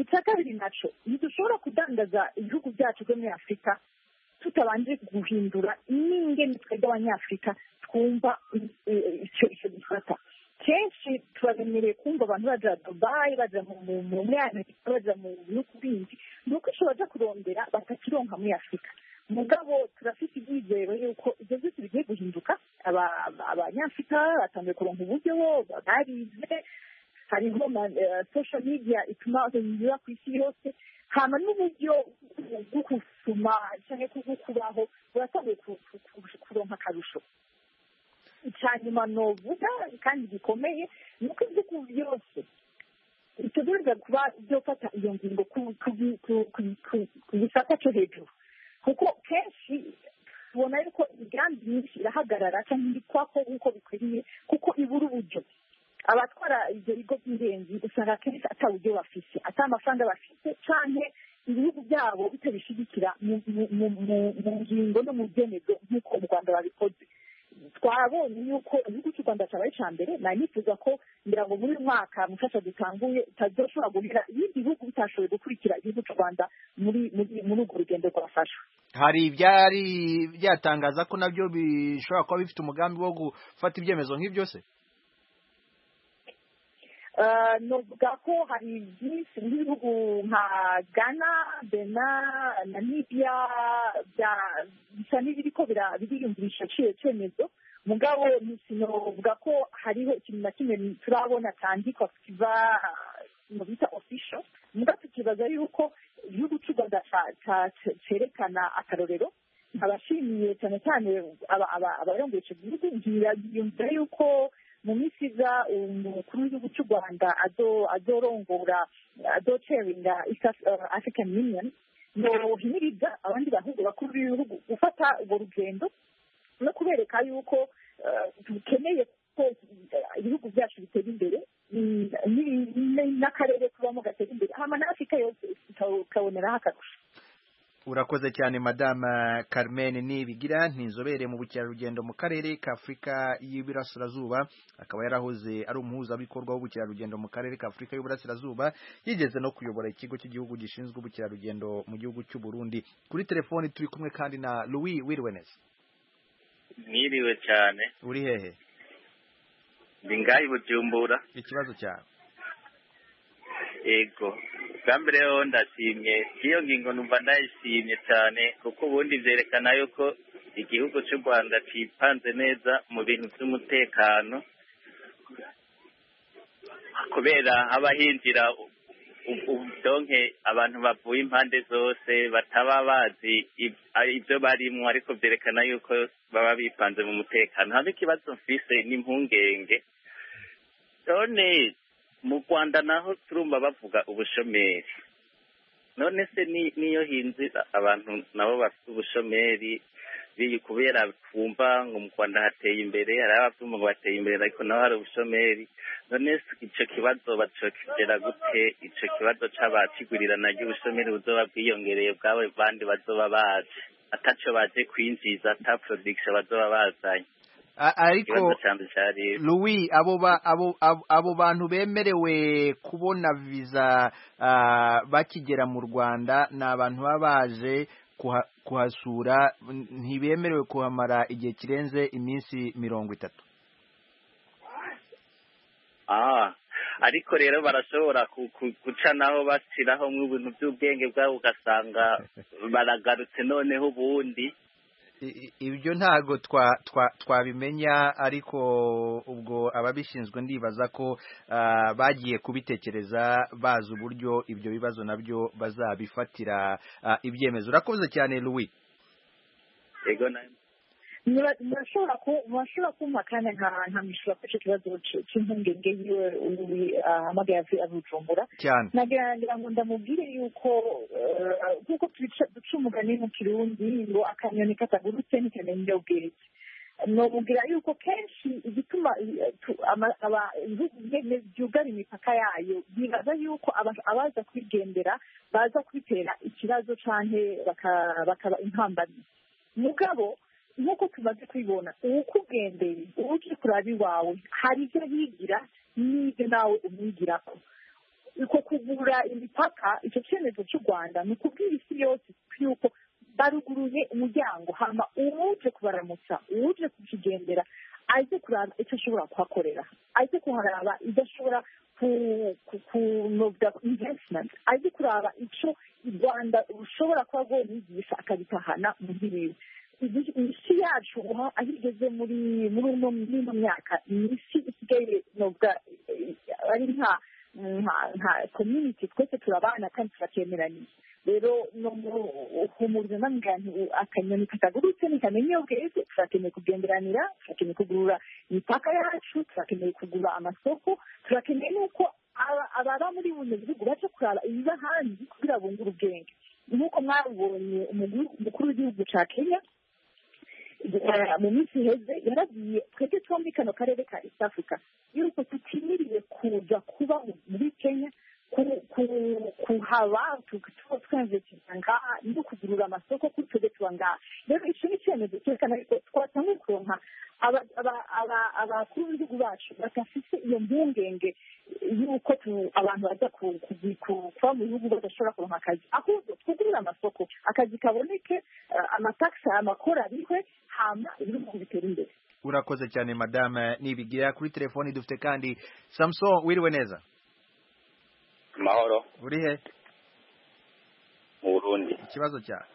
icya kabiri nacyo ntidushobora kudandaza ibihugu byacu byo muri afurika tutabanje guhindura n'ingene twe by'abanyafurika twumva icyo icyo gifata kenshi turaremereye kumva abantu baja dubayi baja mu- mu- mu muri amerika baja mu bihugu bindi ni uko ico baja kurondera batakironka muri afurika mugabo turafite ibyizero yuko ibyo byose bigiye guhinduka Aba- aba- abanyafurika batangiye kuronka uburyo barize hariho ama- eh, social media ituma binyura ku isi yose hama n'uburyo bwo gusoma cyangwa se bwo kubaho buratangiye ku- ku- ku- kuronka akarusho icya nyuma novuga kandi gikomeye ni uko ibyo byose bitegereza kuba byofata iyo ngingo ku- ku- ku- ku- ku- ku gisata cyo hejuru kuko kenshi tubona yuko imigambi myinshi irahagarara cyangwa ibikwako nk'uko bikwiriye kuko ibura uburyo abatwara ibyo bigo by'ingenzi usanga akenshi ata buryo bafite ata amafaranga bafite cyane ibihugu byabo bitabishyigikira mu- mu- mu- mu- mu ngingo no mu byemezo nk'uko u rwanda babikoze twabonye yuko igihugu cy'u rwanda cyabaye icya mbere nari nifuza ko ngira ngo muri uyu mwaka mufasha dutanguye utazoshobora guhera ibindi bihugu bitashoboye gukurikira igihugu cy'u rwanda muri muri muri urwo rugendo rwafashwe hari ibyari byatangaza ko nabyo bishobora kuba bifite umugambi wo gufata ibyemezo nk'ibyo se Eh, novuga ko hari byinshi nk'ibihugu nka ghana bena namibia bya- bisa n'ibiriko bira- biriyumvisha ciyo cemezo mugabo ntitinovuga ko hariho ikintu na kimwe turabona cyandikwa kiba mu bita official mugabo tukibaza yuko igihugu cy'u rwanda ca- ca- ce- cerekana akarorero abashimiye cyane cyane aba- aba- abarongoye icyo gihugu ntibiyumvira yuko mu minsi iza umukuru w'igihugu cy'u rwanda azo- azorongora azoceringa east Af- eh, african union yohimiriza abandi bahugu bakuru b'ibihugu gufata urwo rugendo no kubereka yuko eh, dukeneye ko eh, ibihugu byacu bitera imbere mm, n'ibi- n- n'akarere tubamo gatera imbere hama na afurika yose ika- ikaboneraho akarusho urakoze cyane madame carmen nibigira ni inzobere mu bukerarugendo mu karere ka afurika y'iburasirazuba akaba yarahoze ari umuhuzabikorwa w'ubukerarugendo mu karere ka afurika y'iburasirazuba yigeze no kuyobora ikigo cy'igihugu gishinzwe ubukerarugendo mu gihugu cy'u burundi kuri telefoni turi kumwe kandi na louis wirwenes mwiriwe cyane uri hehe ndi ngaho i bujumbura ikibazo cyawe yego bwa mbere rero ndashimye iyo ngingo numva ndayishimye cyane kuko ubundi byerekana yuko igihugu cy'u rwanda cyipanze neza mu bintu by'umutekano kubera haba hinjira u- u- ubudonke abantu bavuye impande zose bataba bazi ib- ari ibyo barimo ariko byerekana yuko baba bipanze mu mutekano habe ikibazo mfise n'impungenge none mu rwanda naho turumva bavuga ubushomeri none se ni- niyo hinzira abantu nabo bafite ubushomeri bi- kubera twumva ngo mu rwanda hateye imbere hari ababyuma bateye imbere ariko naho hari ubushomeri none se icyo kibazo bacokera gute icyo kibazo cy'abakigurirana ry'ubushomeri buzoba bwiyongereye bwabo bandi bazoba bazi atacyo baje kwinjiza ata production bazoba bazanye A- ariko ikibazo cyanze cyari Louis abo ba abo abo- abo bantu bemerewe kubona visa ah, bakigera mu Rwanda ni abantu baba baje kuha- kuhasura n- ntibemerewe kuhamara igihe kirenze iminsi mirongo itatu Ah, ariko rero barashobora ku- ku- guca naho bashyiraho nk'ibintu by'ubwenge bwabo ugasanga baragarutse noneho ubundi I- i- ibyo ntago twa twa twabimenya ariko ubwo ababishinzwe ndibaza ko ah, bagiye kubitekereza bazi uburyo ibyo bibazo nabyo bazabifatira ah, ibyemezo urakoze cyane Louis ego na- Mura- murashobora ku- murashobora kumpa kandi nkamushura kuri icyo kibazo c- cy'impungenge yiwe ubu ahamagaye avu- avujumbura cyane nagira ngo ndamubwire yuko eh, nk'uko tubica- duca umugani mu kirundi ngo akanyoni katagurutse ntikamenya ubwenge nomubwira yuko kenshi igituma eh, tu- ama- aba- ibihugu bimwe byugara imipaka yayo bibaza yuko aba- abaza kwigendera baza kwitera ikibazo cyangwa bakaba intambamyi mugabo nk'uko tumaze kubibona uwukugendeye uwo uje kuraba iwawe hari ibyo yigira n'ibyo nawe umwigirako uko kugura imipaka icyo cyemezo cy'u rwanda ni ukubwira isi yose yuko baruguruye umuryango hama uwuje kubaramutsa uwuje kukigendera aze kuraba icyo ashobora kuhakorera aze kuharaba ibyo ashobora kunobwa investment aze kuraba icyo u rwanda rushobora kuba rwonigisha akabitahana mu bwiwe Izi- isi yacu ubu aho igeze muri muri uno muri ino myaka ni isi isigaye nobwa eh, ari nka nka nka community twese turabana kandi turakemeraniye rero no muhumuriza n'amugani akanyoni katagurutse ntikamenya ubweze turakeneye kugenderanira turakeneye kugurura imipaka yacu turakeneye kugura amasoko turakeneye n'uko aba- ababa muri buno bihugu baje kuraba ibiba hanze kugira bungure ubwenge nk'uko mwabonye umugwi mukuru w'igihugu cya kenya eh, mu minsi iheze yaragiye twebwe twombi kano karere ka east africa yuko tutimiriye kuza kuba muri kenya ku- ku- kuhaba tu- tuba twanvestinga ngaha no kugurura amasoko kuri twebwe tuba ngaha rero icyo ni icyemezo cyerekana yuko twatangiye kuronka aba- aba- aba- abakuru b'ibihugu bacu badafite iyo mpungenge y'uko tu- abantu bajya ku- ku- ku- kuba mu bihugu badashobora kuronka akazi ahubwo twugurure amasoko akazi kaboneke eh, amatakisi amakora abikwe hama ibihugu bitera imbere urakoze cyane madame nibigira kuri telefoni dufite kandi samson wiriwe neza amahoro uri he mu burundi ikibazo cyawe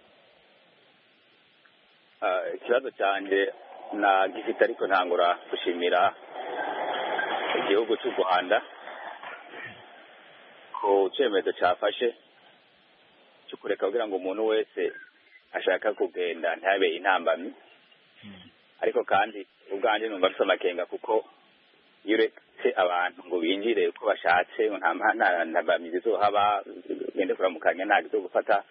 Ah, ikibazo cyanjye nagifite ariko ntangura gushimira igihugu cy'u rwanda ku cyemezo cyafashe cyo kureka kugira ngo umuntu wese ashaka kugenda ntabe intambamyi ariko kandi ubwanjye numva bisa amakenga kuko iyo uretse abantu ngo binjire uko bashatse nta nta- nta mbamyi zizohaba ugende kuramukanya ntabwo izo gufata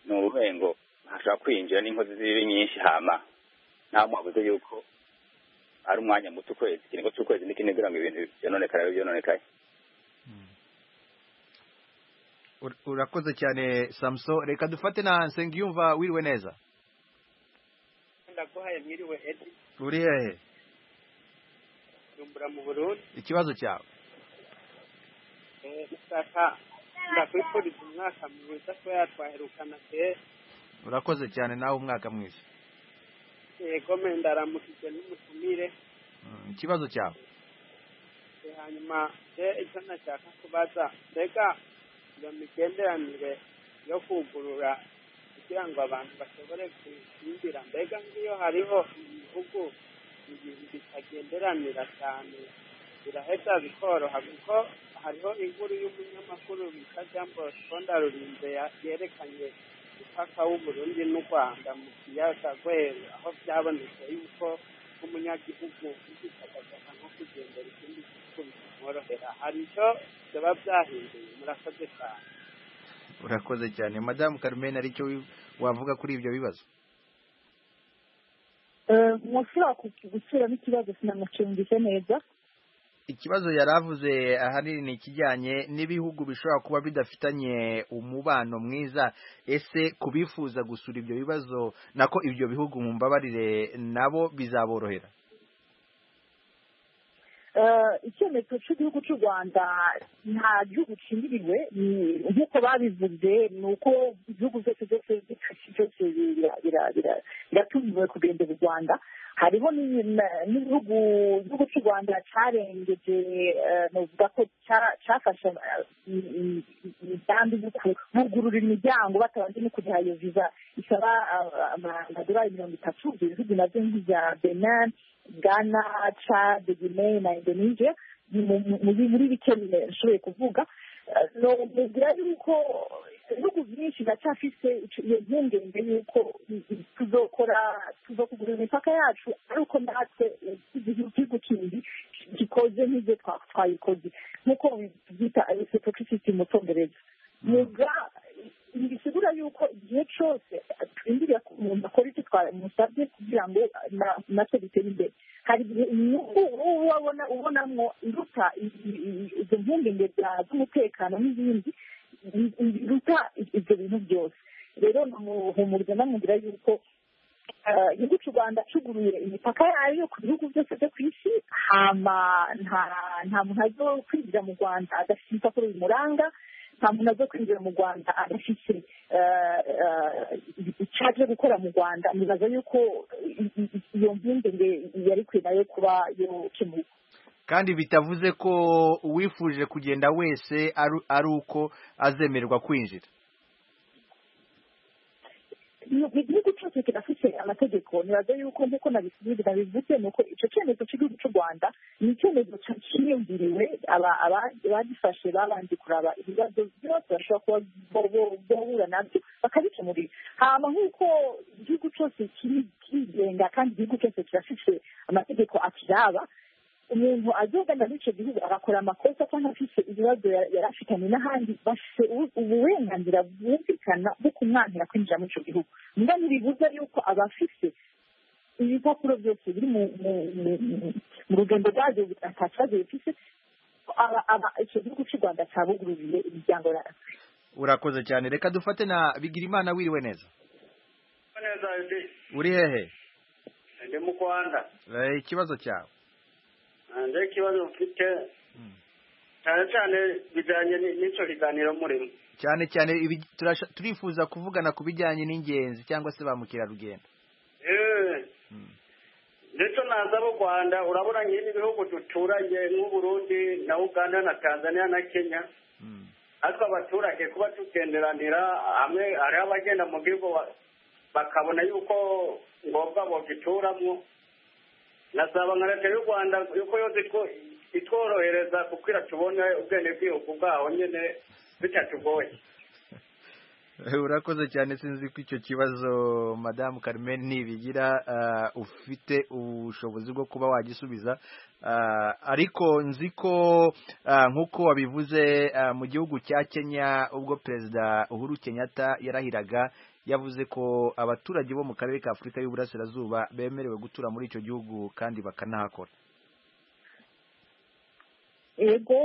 ni urubengo hashobora kwinjira n'inkozi z'ibibi nyinshi hama nta mwabuze yuko ari umwanya muto ukwezi ikiringo cy'ukwezi n'ikindi kugira ngo ibintu byononekare bibe byononekaye Ur- urakoze cyane samson reka dufate na nsengiyumva wiriwe neza ndaguhaye mwiriwe edi uri hehe kujumbura mu burundi ikibazo cyawe isaka ndakwifuriza umwaka mwiza ko yatwaherukana kera urakoze cyane nawe umwaka mwiza yego me ndaramukijwe n'umutumire Mm, ikibazo cyawe Eh, hanyuma se icyo nashaka kubaza mbega iyo migenderanire yo kugurura kugira ngo abantu bashobore kuyinjira mbega nk'iyo hariho ibihugu ibintu bitagenderanira cyane biraheza bikoroha kuko hariho inkuru y'umunyamakuru bita jambo sponda rurinze ya- yerekanye umupaka w'uburundi n'u rwanda mu kiyaga rweru aho byabonetse yuko nk'umunyagihugu yitagaza nko kugendera ikindi gihugu ariko bikaborohera hari icyo byaba byahinduye murakoze cyane urakoze cyane madamu carmen aricyo wi- wavuga kuri ibyo bibazo mwashobora gusubiramo ikibazo sinamukingije neza ikibazo yari avuze ahanini ni ikijyanye n'ibihugu bishobora kuba bidafitanye umubano mwiza ese kubifuza gusura ibyo bibazo nako ibyo bihugu mu mbabarire nabo bizaborohera Eh, icyemezo cy'igihugu cy'u rwanda nta gihugu kimiriwe ni- nk'uko babivuze ni uko ibihugu byose byose byose- byose bira- bira- bira- biratumiwe kugendera u rwanda hariho n'ibi- n'ibihugu igihugu cy'u rwanda cyarengeje eh, novuga ko cya- cyafashe eh, i- i- i- imigambi yo kugurura imiryango batabanje no kugiha iyo viza isaba eh, amadolari mirongo itatu ibyo bihugu nabyo nk'ibya benin ghana chad guinee na indonesia ni mu- mu- muri muri bike nshoboye kuvuga Eh, nomugira yuko ibihugu byinshi biracyafise ico- iyo mpungenge yuko i- i- tuzokora tuzokugurira imipaka yacu ariko natwe eh, igihugu igihugu kindi gikoze nk'ibyo twa- twayikoze nk'uko byita reciprocity mu cyongereza muga ntibisigura yuko igihe cyose twinjiriye ku muntu akora icyo twamusabye kugira ngo na- natwe dutere imbere hari igihe inyungu uba wabona ubonamo iruta i- i- i- izo mpungenge za- z'umutekano n'ibindi i- i- biruta i- ibyo bintu byose rero namuhumuriza namubwira yuko eh, igihugu cy'u rwanda cyuguruye imipaka yayo ku bihugu byose byo ku isi hama nta- nta muntu azo kwinjira mu rwanda adafite urupapuro bimuranga nta muntu aza kwinjira mu rwanda adafite eh, eh, icyaje gukora mu rwanda nibaza yuko i- i- i- iyo mpungenge yari kwe nayo kuba yokemuka kandi bitavuze ko uwifuje kugenda wese ari- ari uko azemererwa kwinjira igihugu cyose kirafite amategeko nibaza yuko nk'uko nabisubiza nabivuze ni uko icyo cyemezo cy'igihugu cy'u rwanda ni icyemezo cya- cyiyumviriwe aba- aba- abagifashe babanje kuraba ibibazo byose bashobora kuba bo- bo- bahura nabyo bakabikemurira hama nk'uko igihugu cyose kiri- kirigenga kandi igihugu cyose kirafite amategeko akiraba umuntu azogana muri icyo gihugu agakora amakosa cyangwa afite ibibazo ya- yari afitanye n'ahandi bafite ubu- uburenganzira bwumvikana bwo kumwangira kwinjira muri icyo gihugu mbwa ntibibuza yuko abafite ibipapuro byose biri mu mu- mu- mu- mu rugendo rwabyo nta kibazo bifite aba- aba- icyo gihugu cy'u rwanda cyabugururiye imiryango yabo urakoze cyane reka dufate na bigirimana wiriwe neza neza ese uri hehe ndi mu rwanda Eh, ikibazo cyawe nta ikibazo mfite cyane cyane bijyanye ni- n'icyo kiganiro murimo cyane cyane ibi- turasha- turifuza kuvugana ku bijyanye n'ingenzi cyangwa se ba mukerarugendo Eh, ndetse naza mu rwanda urabona nk'ibi bihugu duturanye nk'uburundi na uganda na tanzania na kenya natwe abaturage kuba tugenderanira hamwe hariho abagenda mu gihugu ba- bakabona yuko ngombwa bogituramo nasaba nka leta y'u rwanda yuko yose two- itworohereza kukwira tubone ubwene bw'igihugu bwaho nyine bitatugoye Eh, urakoze cyane sinzi ko icyo kibazo madamu carmen ntibigira ah, ufite ubushobozi bwo kuba wagisubiza Ah, ariko nzi ko ah, nk'uko wabivuze ah, mu gihugu cya kenya ubwo perezida uhuru kenyatta yarahiraga yavuze ko abaturage bo mu karere ka afurika y'uburasirazuba bemerewe gutura muri icyo gihugu kandi bakanahakora yego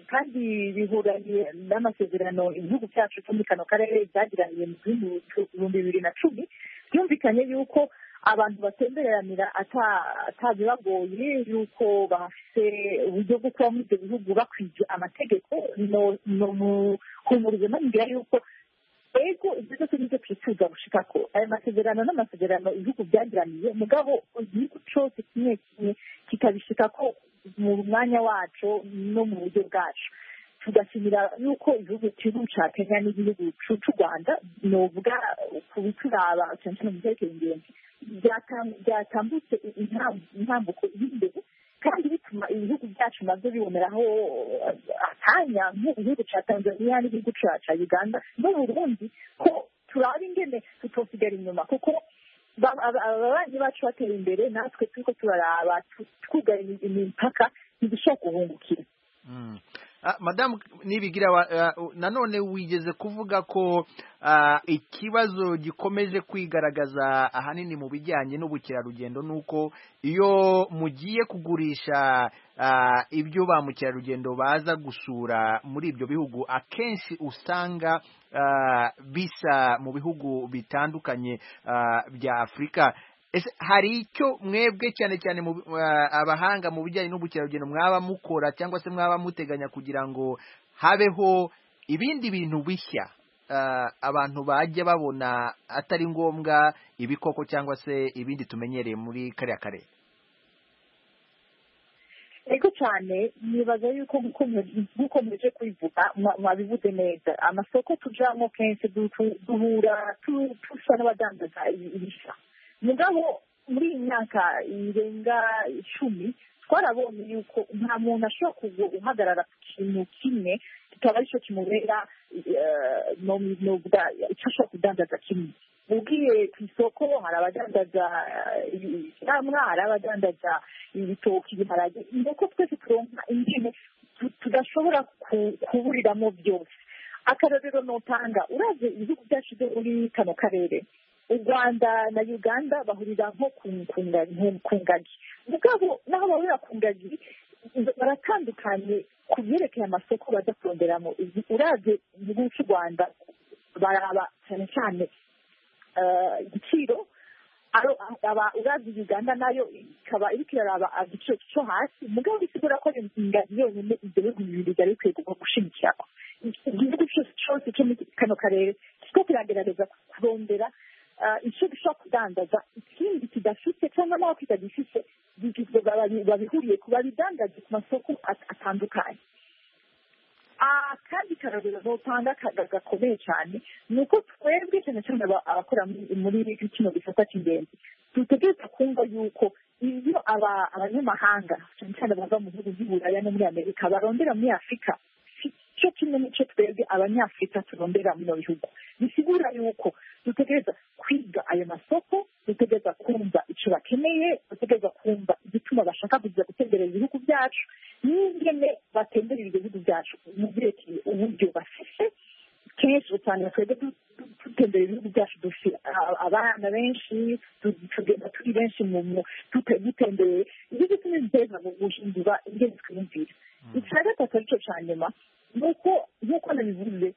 kandi bihuranye n'amasezerano ibihugu byacu cyo muri kano karere byagiraniye mu bihumbi bibiri na cumi byumvikanye yuko abantu batemberanira ata- atabibagoye yuko bafite uburyo bwo kuba muri ibyo bihugu bakwije amategeko no- no muhumurize manubwira yuko ego ibyo byose nibyo twifuza gushika ko aya masezerano n'amasezerano ibihugu byagiraniye mugabo igihugu cyose kimwe kimwe kikabishika ko mu mwanya wacu no mu buryo bwacu tugashimira yuko igihugu cy'igihugu cya kenya n'igihugu cy'u cy'u rwanda novuga ku bituraba cyane cyane mu byerekeye ingenzi byata- byatambutse intam- intambuko iri imbere kandi bituma ibihugu byacu nabyo biboneraho eh, akanya nk'igihugu cya tanzania n'igihugu cya cya uganda n'uburundi ko turaba ingene tutosigara inyuma kuko ba- aba- ababanyi bacu batera imbere natwe turiko turaraba tu- twugarira imipaka ushaka guhungukira Mm. Ah, madamu nibigira wa- ah, nanone wigeze kuvuga ko ah, ikibazo gikomeje kwigaragaza ahanini mu bijyanye n'ubukerarugendo nuko iyo mugiye kugurisha ah, ibyo ba mukerarugendo baza gusura muri ibyo bihugu akenshi usanga ah, bisa mu bihugu bitandukanye ah, bya Afurika ese hari icyo mwebwe cyane cyane mu ah, abahanga mu bijyanye n'ubukerarugendo mwaba mukora cyangwa se mwaba muteganya kugira ngo habeho ibindi bintu bishya ah, abantu bajya babona atari ngombwa ibikoko cyangwa se ibindi tumenyereye muri kariya karere ariko cyane nibaza yuko mukomeje- mukomeje kwivuga mwa- mwabivuze neza amasoko tujamo kenshi du- duhura tu- tusa n'abadandaza ibisa mugabo muri iyi myaka irenga icumi twarabonye yuko nta muntu ashobora kugu- guhagarara ku kintu kimwe kikaba aricyo kimubera eh, no- no guda- icyo ashobora kudandaza kimwe ubwiye ku isoko hari abadandaza icyamwa hari abadandaza ibitoki ibiharage nuko twese turonka ingene tu- tudashobora ku- kuburiramo byose akarorero notanga uraze ibihugu byacu byo muri kano karere u rwanda na uganda bahurira nko ku ku nga- nko ku ngagi mugabo n'aho bahurira ku ngagi baratandukanye ku byerekeye amasoko bajya kuronderamo uraze igihugu cy'u rwanda baraba cyane cyane eh, igiciro aro- aba urazi uganda nayo ikaba iriko iraraba agiciro cyo hasi mugabo bisigura ko ingagi yonyine ibyo bihugu bibiri byari bikwiye kuguma gushigikirako igihugu cyose cyose cyo muri kano karere kiriko kiragerageza kurondera ah, icyo gishobora kudandaza ikindi kidafite cyangwa naho kitagifite bigizwe babi- babihuriye ku babidandaza ku masoko at- atandukanye akandi karorero notanga ka- gakomeye cyane ni uko twebwe cyane cyane aba- abakora muri- muri kino gisata cy'ingenzi dutegereza kumva yuko iyo aba- abanyamahanga cyane cyane bava mu bihugu by'uburaya no muri amerika barondera muri afurika cyo kimwe n'icyo twebwe abanyafurika turondera muri ibyo bihugu bisigura yuko dutegereza kwiga ayo masoko dutegereza kumva icyo bakeneye dutegereza kumva igituma bashaka kuza gutemberera ibihugu byacu n'ingene batemberera ibyo bihugu byacu mu byerekeye uburyo bafise kenshi usanga twebwe du- du- dutembera ibihugu byacu dufite a- abana benshi tu- tugenda turi benshi mu mu- dute- dutembereye ibyo bituma biteza mu guhindura ingene twiyumvira icya gatatu aricyo cya nyuma ni uko nk'uko nabivuze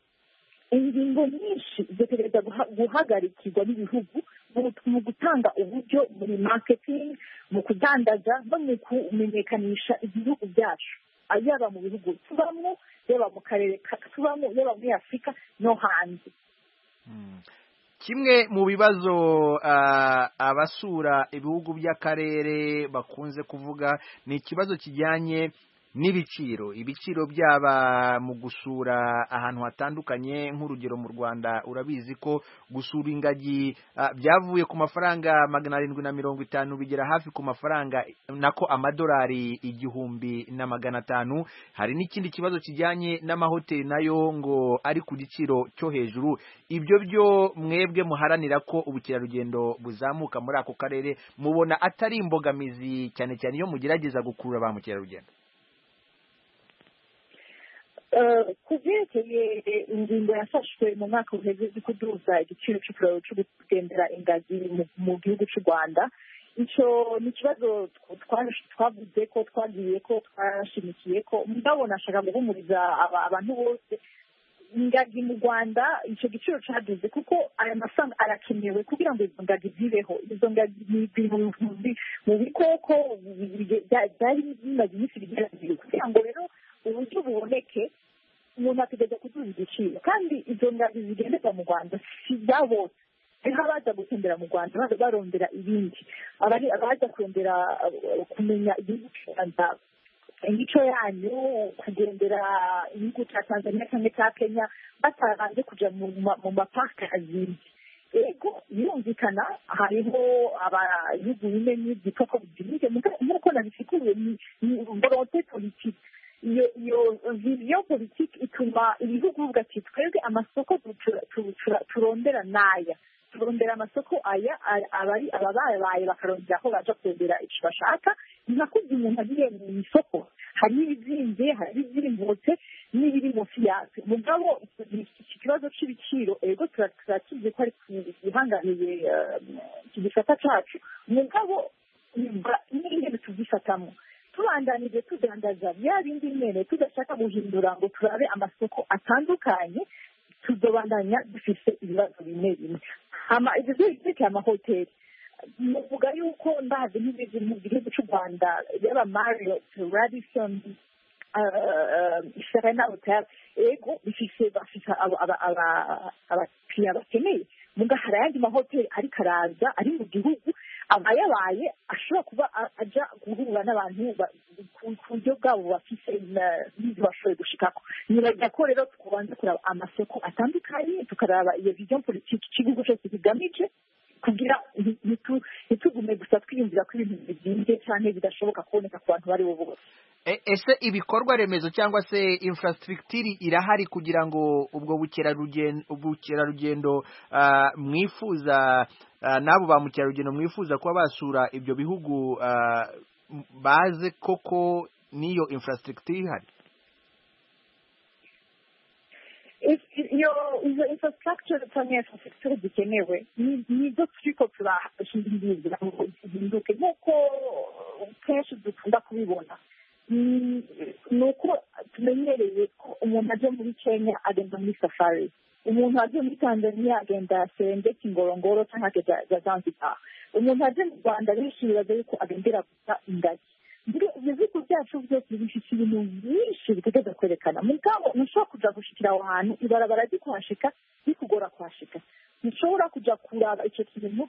ingingo nyinshi zitegereza guha- guhagarikirwa n'ibihugu mu- mu gutanga uburyo muri marketing mu kudandaza no mu kumenyekanisha ibihugu byacu Ah, yaba mu bihugu tubamo yaba mu karere ka- tubamo yaba muri afurika no hanze kimwe mu bibazo ah, abasura ibihugu by'akarere bakunze kuvuga ni ikibazo kijyanye n'ibiciro ibiciro byaba mu gusura ahantu hatandukanye nk'urugero mu rwanda urabizi ko gusura ingagi ah, byavuye ku mafaranga magana arindwi na mirongo itanu bigera hafi ku mafaranga nako amadolari igihumbi na magana atanu hari n'ikindi kibazo kijyanye n'amahoteli nayo ngo ari ku giciro cyo hejuru ibyo byo mwebwe muharanira ko ubukerarugendo buzamuka muri ako karere mubona atari imbogamizi cyane cyane iyo mugerageza gukurura ba mukerarugendo Eh, ku byerekeye ingingo yafashwe mu mwaka uheze yo kuduza igiciro cy'ikiraro cyo kugendera ingagi mu- mu gihugu cy'u rwanda icyo ni ikibazo tw- twa- twavuze ko twagiye ko twashimikiye ko mugabo nashaka guhumuriza aba- abantu bose ingagi mu rwanda icyo giciro cyaduze kuko aya mafaranga arakenewe kugira ngo izo ngagi zibeho izo ngagi ni ibihumbi mu bikoko bige- bya- byari bimaze iminsi bigera bibiri kugira ngo rero uburyo buboneke umuntu ategereza kuduza igiciro kandi izo ngagi zigenderwa mu rwanda si ibya bose hariho abaza gutembera mu rwanda baza barondera ibindi abari- abaza kurondera eh, kumenya igihugu cy'u rwanda imico yanyu kugendera igihugu cya tanzania cyangwa cya kenya batabanje kujya mu ma- mu mapaka azindi ego birumvikana hariho ababihugu bimwe n'ibyitwa ko bibyibushye nk'uko nabisikuye ni- ni volonte politike iyo iyo viziyo politike ituma ibihugu bivuga ati twebwe amasoko tu- tu- tu- tu- turondera n'aya kurondera amasoko aya a- aba ari ababaye bakarondera aho baje kurondera icyo bashaka ni nka kurya umuntu agiye mu isoko harimo ibizinze harimo ibizimbutse n'ibiri munsi yabyo mugabo iki kibazo cy'ibiciro ego tura- turakizi ko ari gihanganiye iki gisata cyacu mugabo nibwa- n'ingene tugifatamo tubandanije tudandaza bya bindi nyene tudashaka guhindura ngo turabe amasoko atandukanye tuzobandanya dufise ibibazo bimwe bimwe hama ibyo byo byerekeye amahoteli muvuga yuko ndazi nk'ibizi mu gihugu cy'u rwanda yaba marriott radisson uh, serena hotel ego bifise bafite aba- aba- aba- abakiriya bakeneye muga hari ayandi mahoteli ariko araza ari mu gihugu aba yabaye ashobora kuba a- aja guhura n'abantu ba- ku ku buryo bwabo bafise na- n'ibyo bashoboye gushikako nibajya ko rero tubanza kuraba amasoko atandukanye tukaraba iyo vision politiki ikigo cyose kigamije kugira nti- ntitu- ntitugume gusa twiyumvira ko ibintu bizimbye cyane bidashoboka kuboneka ku bantu bari bo bose E- ese ibikorwa remezo cyangwa se infrastructure irahari kugira ngo ubwo bukerarugendo ubukerarugendo ah, mwifuza ah, n'abo ba mukerarugendo mwifuza kuba basura ibyo bihugu ah, m- baze koko n'iyo infrastructure ihari If- iyo izo infrastructure cyangwa infrastructure zikenewe ni- nizo turiko turahindura ngo zihinduke nk'uko kenshi dukunda kubibona Mm, ni uko tumenyereye ko umuntu aje muri kenya agenda muri safari umuntu aje muri tanzania agenda serengeti ngorongoro cyangwa akajya zanzibar umuntu aje mu rwanda benshi bibaza yuko agendera gusa ingagi mbere ibihugu byacu byose bifite ibintu byinshi bitegeza kwerekana mugabo ntushobora kuja gushikira aho hantu ibarabara ryikuhashika bikugora kuhashika ntushobora kuja kuraba icyo kintu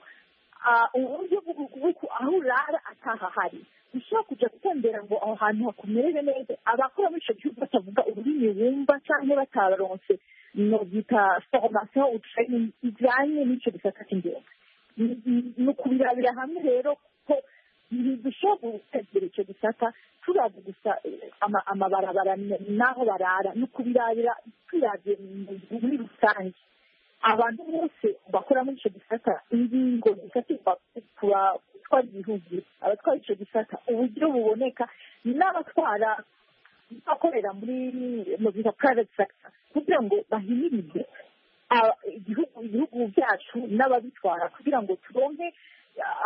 ah, uburyo bw'uku aho urara atahahari ushobora kuja gutembera ngo aho hantu hakumerere neza abakora muri ico gihugu batavuga ururimi bumva canke bataronse nobyita formation ou training ijanye n'ico gisata cy'ingenzi Ni- ni- ni ukubirabira hamwe rero ko ntidushobora gutegura icyo gisata turazi gusa eh, ama- amabarabara n- n'aho barara ni ukubirabira tuyaze muri rusange abantu bose bakora muri icyo gisata ingingo zifatirwa ku batwara igihugu abatwara icyo gisata uburyo buboneka n'abatwara akorera muri mu bita private sector kugira ngo bahimirize ah, igihugu ibihugu byacu n'ababitwara kugira ngo turonke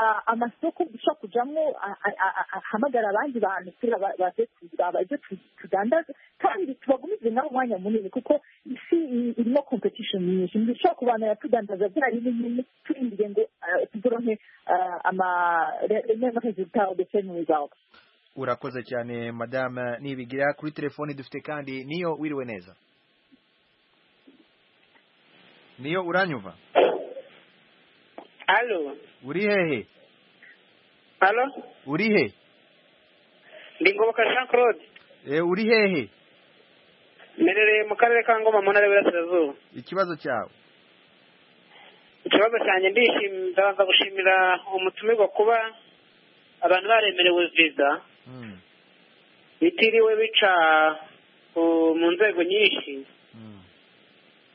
ah, amasoko dushobora kujamo ah, ah, ah, ah, ahamagara abandi bantu kugira ba- baze kuraba ibyo tu- tudandaza kandi tubagumize nabo umwanya munini kuko isi i- irimo competition nyinshi ntidushobora kubanira tudandaza bya bimwe nyine turindire ngo ah, turonke ah, ama resulta ndetse n'ibizaba urakoze cyane madame nibigira kuri telefoni dufite kandi niyo wiriwe neza niyo uranyumva Alo, uri hehe alo, uri he ndi Ngoboka Jean Claude, Eh, uri hehe merereye mu karere ka Ngoma mu ntara y'Iburasirazuba. ikibazo cyawe Ikibazo cyanjye ndishimira, ndabanza gushimira umutumirwa kuba abantu baremerewe viza, bitiriwe bica uh, mu nzego nyinshi.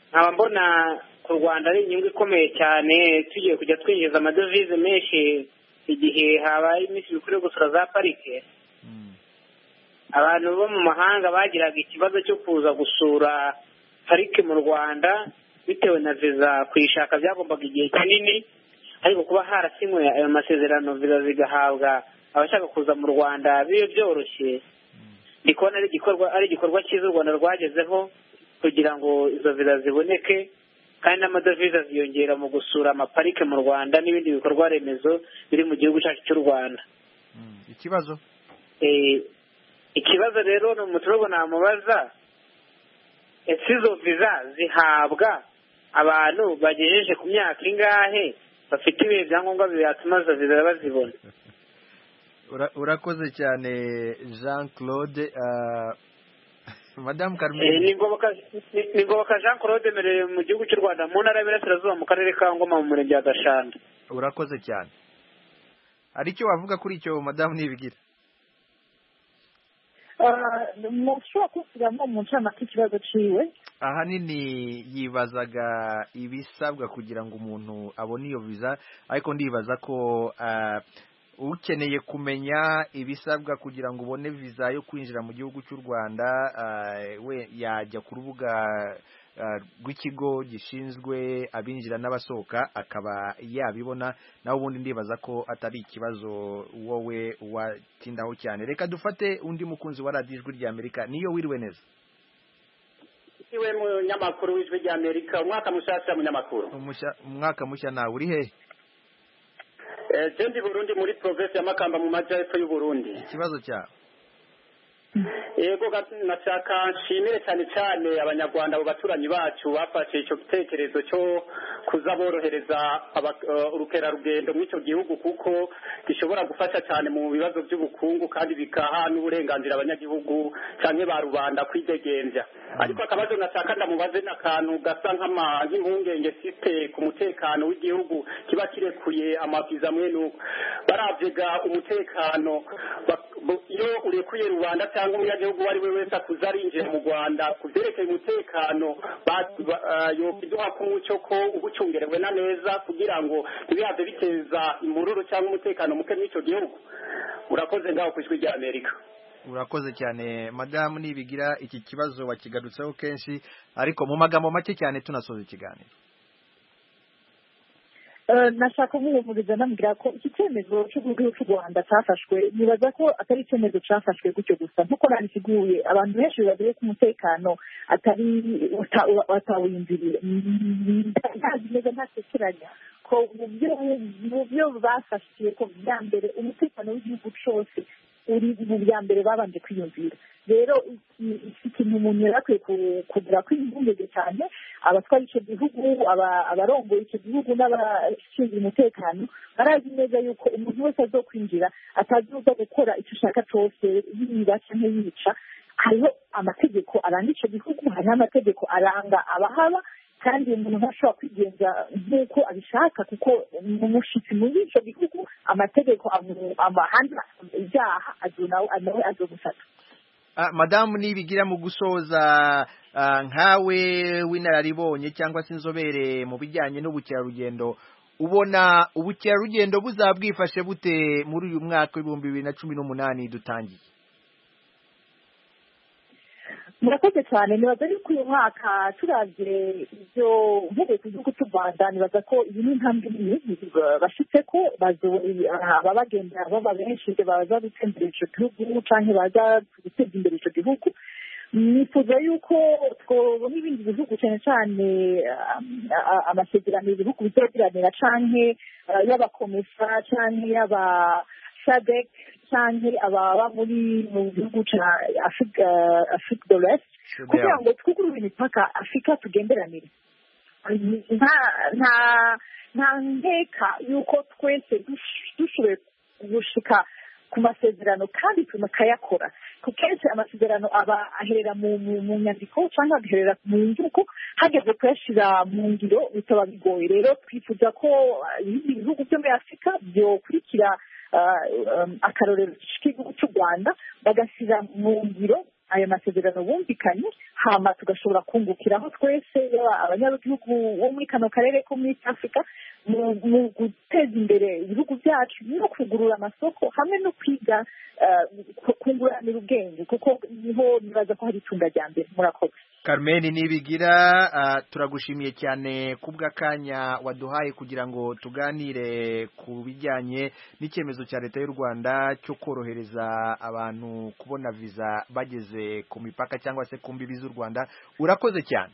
Nkaba mbona ku Rwanda ari inyungu ikomeye cyane, tugiye kujya twinjiza amadovize menshi igihe habaye iminsi mikuru yo gusura za parike. abantu bo mu mahanga bagiraga ikibazo cyo kuza gusura parike mu rwanda bitewe na viza kuyishaka byagombaga igihe kinini ariko kuba harasinywe ayo masezerano viza zigahabwa abashaka kuza mu rwanda bibe byoroshye ndi kubona ari igikorwa ari igikorwa cyiza u rwanda rwagezeho kugira ngo izo viza ziboneke kandi n'amadovize ziyongera mu gusura amaparike mu rwanda n'ibindi bikorwa remezo biri mu gihugu cyacu cy'u rwanda ikibazo Eh, ikibazo rero ni umuturage namubaza ese izo viza zihabwa abantu bagejeje ku myaka ingahe bafite ibihe byangombwa byatuma izo viza bazibona Ura- urakoze cyane jean claude ah, madame Eh, ni carmen Ngoboka- ni- ni ngoboka jean claude mereye mu gihugu cy'u rwanda mu ntara y'Iburasirazuba mu karere ka ngoma mu murenge wa gashanda urakoze cyane hari icyo wavuga kuri icyo madamu nibigira mu ushobora kubisubiramo mu ncamake ikibazo ciwe ahanini yibazaga ibisabwa kugira ngo umuntu abone iyo viza ariko ndibaza ko ah, ukeneye kumenya ibisabwa kugira ngo ubone viza yo kwinjira mu gihugu cy'u rwanda ah, we yajya ku rubuga ah, rw'ikigo gishinzwe abinjira n'abasohoka akaba yabibona nawe ubundi ndibaza ko atari ikibazo wowe watindaho cyane reka dufate undi mukunzi wa radiyo ijwi rya amerika niyo wiriwe neza niwe munyamakuru w'ijwi rya amerika umwaka mushyashya munyamakuru Umushya- umwaka mushya nawe uri hehe Eh, je ndi burundi muri provinsi ya makamba mu majyepfo y'uburundi ikibazo cyawe yego ga- nashaka nshimire cyane cyane abanyarwanda abo baturanyi bacu bafashe icyo gitekerezo cyo kuza borohereza aba- eh, urukerarugendo muri icyo gihugu kuko gishobora gufasha cyane mu bibazo by'ubukungu kandi bikaha n'uburenganzira abanyagihugu cyane ba rubanda kwidegenza ariko akabazo nashaka ndamubaze ni akantu gasa nk'ama- nk'impungenge mfite ku mutekano w'igihugu kiba kirekuye amaviza amwe n'uko barabyega umutekano bak- bu- iyo urekuye rubanda cyangwa umunyagihugu uwo ari we wese akuze arinjira mu rwanda ku byerekeye umutekano ba- ba- ah, yokiduha k'umuco ko uba ucungerewe na neza kugira ngo ntibihaze biteza imbururu cyangwa umutekano muke mw'icyo gihugu urakoze ngaho ku ijwi rya amerika urakoze cyane madamu nibigira iki kibazo wakigarutseho kenshi ariko mu magambo make cyane tunasoza ikiganiro Eh, nashaka kumuhumuriza namubwira ko iki cyemezo cy'uburyo cy'u rwanda cyafashwe nibaza ko atari icyemezo cyafashwe gutyo gusa nk'uko nabisiguye abantu benshi bibagiye ko umutekano atari uta- batawinjiriye ntazi neza ntatekeranya ko mu byo- mu byo bafashiye ko bya mbere umutekano w'igihugu cyose uri mu bya mbere babanje kwiyumvira rero iki- iki kintu umuntu yari akwiye ku- kugura kwiyumvungeze cyane abatwara icyo gihugu aba- abarongoye icyo gihugu n'abashinzwe umutekano barazi neza yuko umuntu wese azokwinjira atazoza gukora icyo ushaka cyose yiba cyangwa yica hariho amategeko aranga icyo gihugu hariho amategeko aranga abahaba kandi umuntu ntashobora kwigenza nk'uko abishaka kuko ni umushyitsi muri icyo gihugu amategeko amu- amahana ibyaha azo nawe nawe azogufata Ah, madamu nibigira mu gusoza ah, nkawe w'inararibonye cyangwa se inzobere mu bijyanye n'ubukerarugendo ubona ubukerarugendo buzabwifashe bute muri uyu mwaka w'ibihumbi bibiri na cumi n'umunani dutangiye murakoze cyane nibaza yuko uyu mwaka turabye ibyo mvuge ku gihugu cy'u rwanda nibaza ko iyi ni intambwe nini bashitse ko bazo- ababagenda baba benshi ibyo baza gutembera icyo gihugu cyangwa baza guteza imbere icyo gihugu nifuza yuko twabona ibindi bihugu cyane cyane ah, ah, amasezerano ibihugu bizagiranira cyangwa y'abakomesa cyangwa y'aba sadek cyangwa ababa muri mu gihugu cya afurika afurika do rest kugira ngo twugurure imipaka afurika tugenderanire nta nta nta nkeka y'uko twese dush- dushoboye gushika ku masezerano kandi tunakayakora ku kenshi amasezerano aba aherera mu mu- mu nyandiko cyangwa agaherera mu nzuko hageze kuyashyira mu ngiro bitaba bigoye rero twifuza ko ah, ibindi bihugu byo muri afurika byokurikira ah, um, akarorero k'igihugu cy'u rwanda bagashyira mu ngiro ayo masezerano bumvikanye hama tugashobora kungukiraho twese yaba abanyagihugu bo muri kano karere ko muri East africa mu- mu guteza imbere ibihugu byacu no kugurura amasoko hamwe no kwiga eh, ku- kunguranira ubwenge kuko niho nibaza ko hari itunda rya mbere murakoze Carmen Nibigira ah, turagushimiye cyane kubw'akanya waduhaye kugira ngo tuganire ku bijyanye n'icyemezo cya leta y'u Rwanda cyo korohereza abantu kubona visa bageze ku mipaka cyangwa se ku mbibi z'u Rwanda urakoze cyane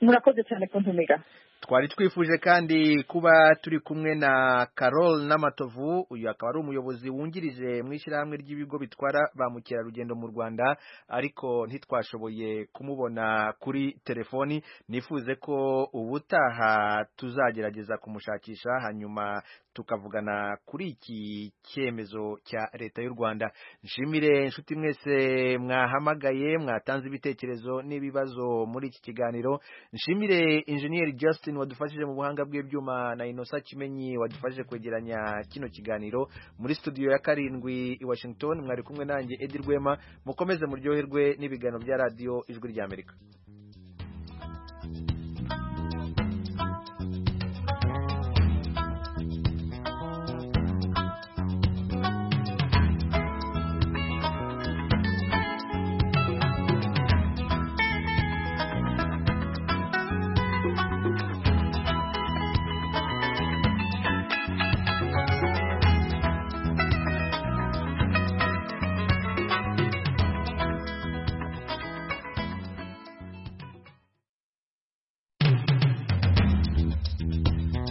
murakoze cyane kuntumiga twari twifuje kandi kuba turi kumwe na Carol Namatovu uyu akaba ari umuyobozi wungirije mu ishyirahamwe ry'ibigo bitwara ba mukerarugendo mu Rwanda ariko ntitwashoboye kumubona kuri telefoni nifuze ko ubutaha tuzagerageza kumushakisha hanyuma tukavugana kuri iki cyemezo cya leta y'u Rwanda nshimire inshuti mwese mwahamagaye mwatanze ibitekerezo n'ibibazo muri iki kiganiro nshimire injeniyeri Just Augustin wadufashije mu buhanga bw'ibyuma na Innocent Kimenyi wadufashije kwegeranya kino kiganiro muri studio ya karindwi i Washington mwari kumwe nanjye Edi Rwema mukomeze muryoherwe n'ibiganiro bya radio ijwi rya Amerika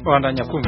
bandanya kumva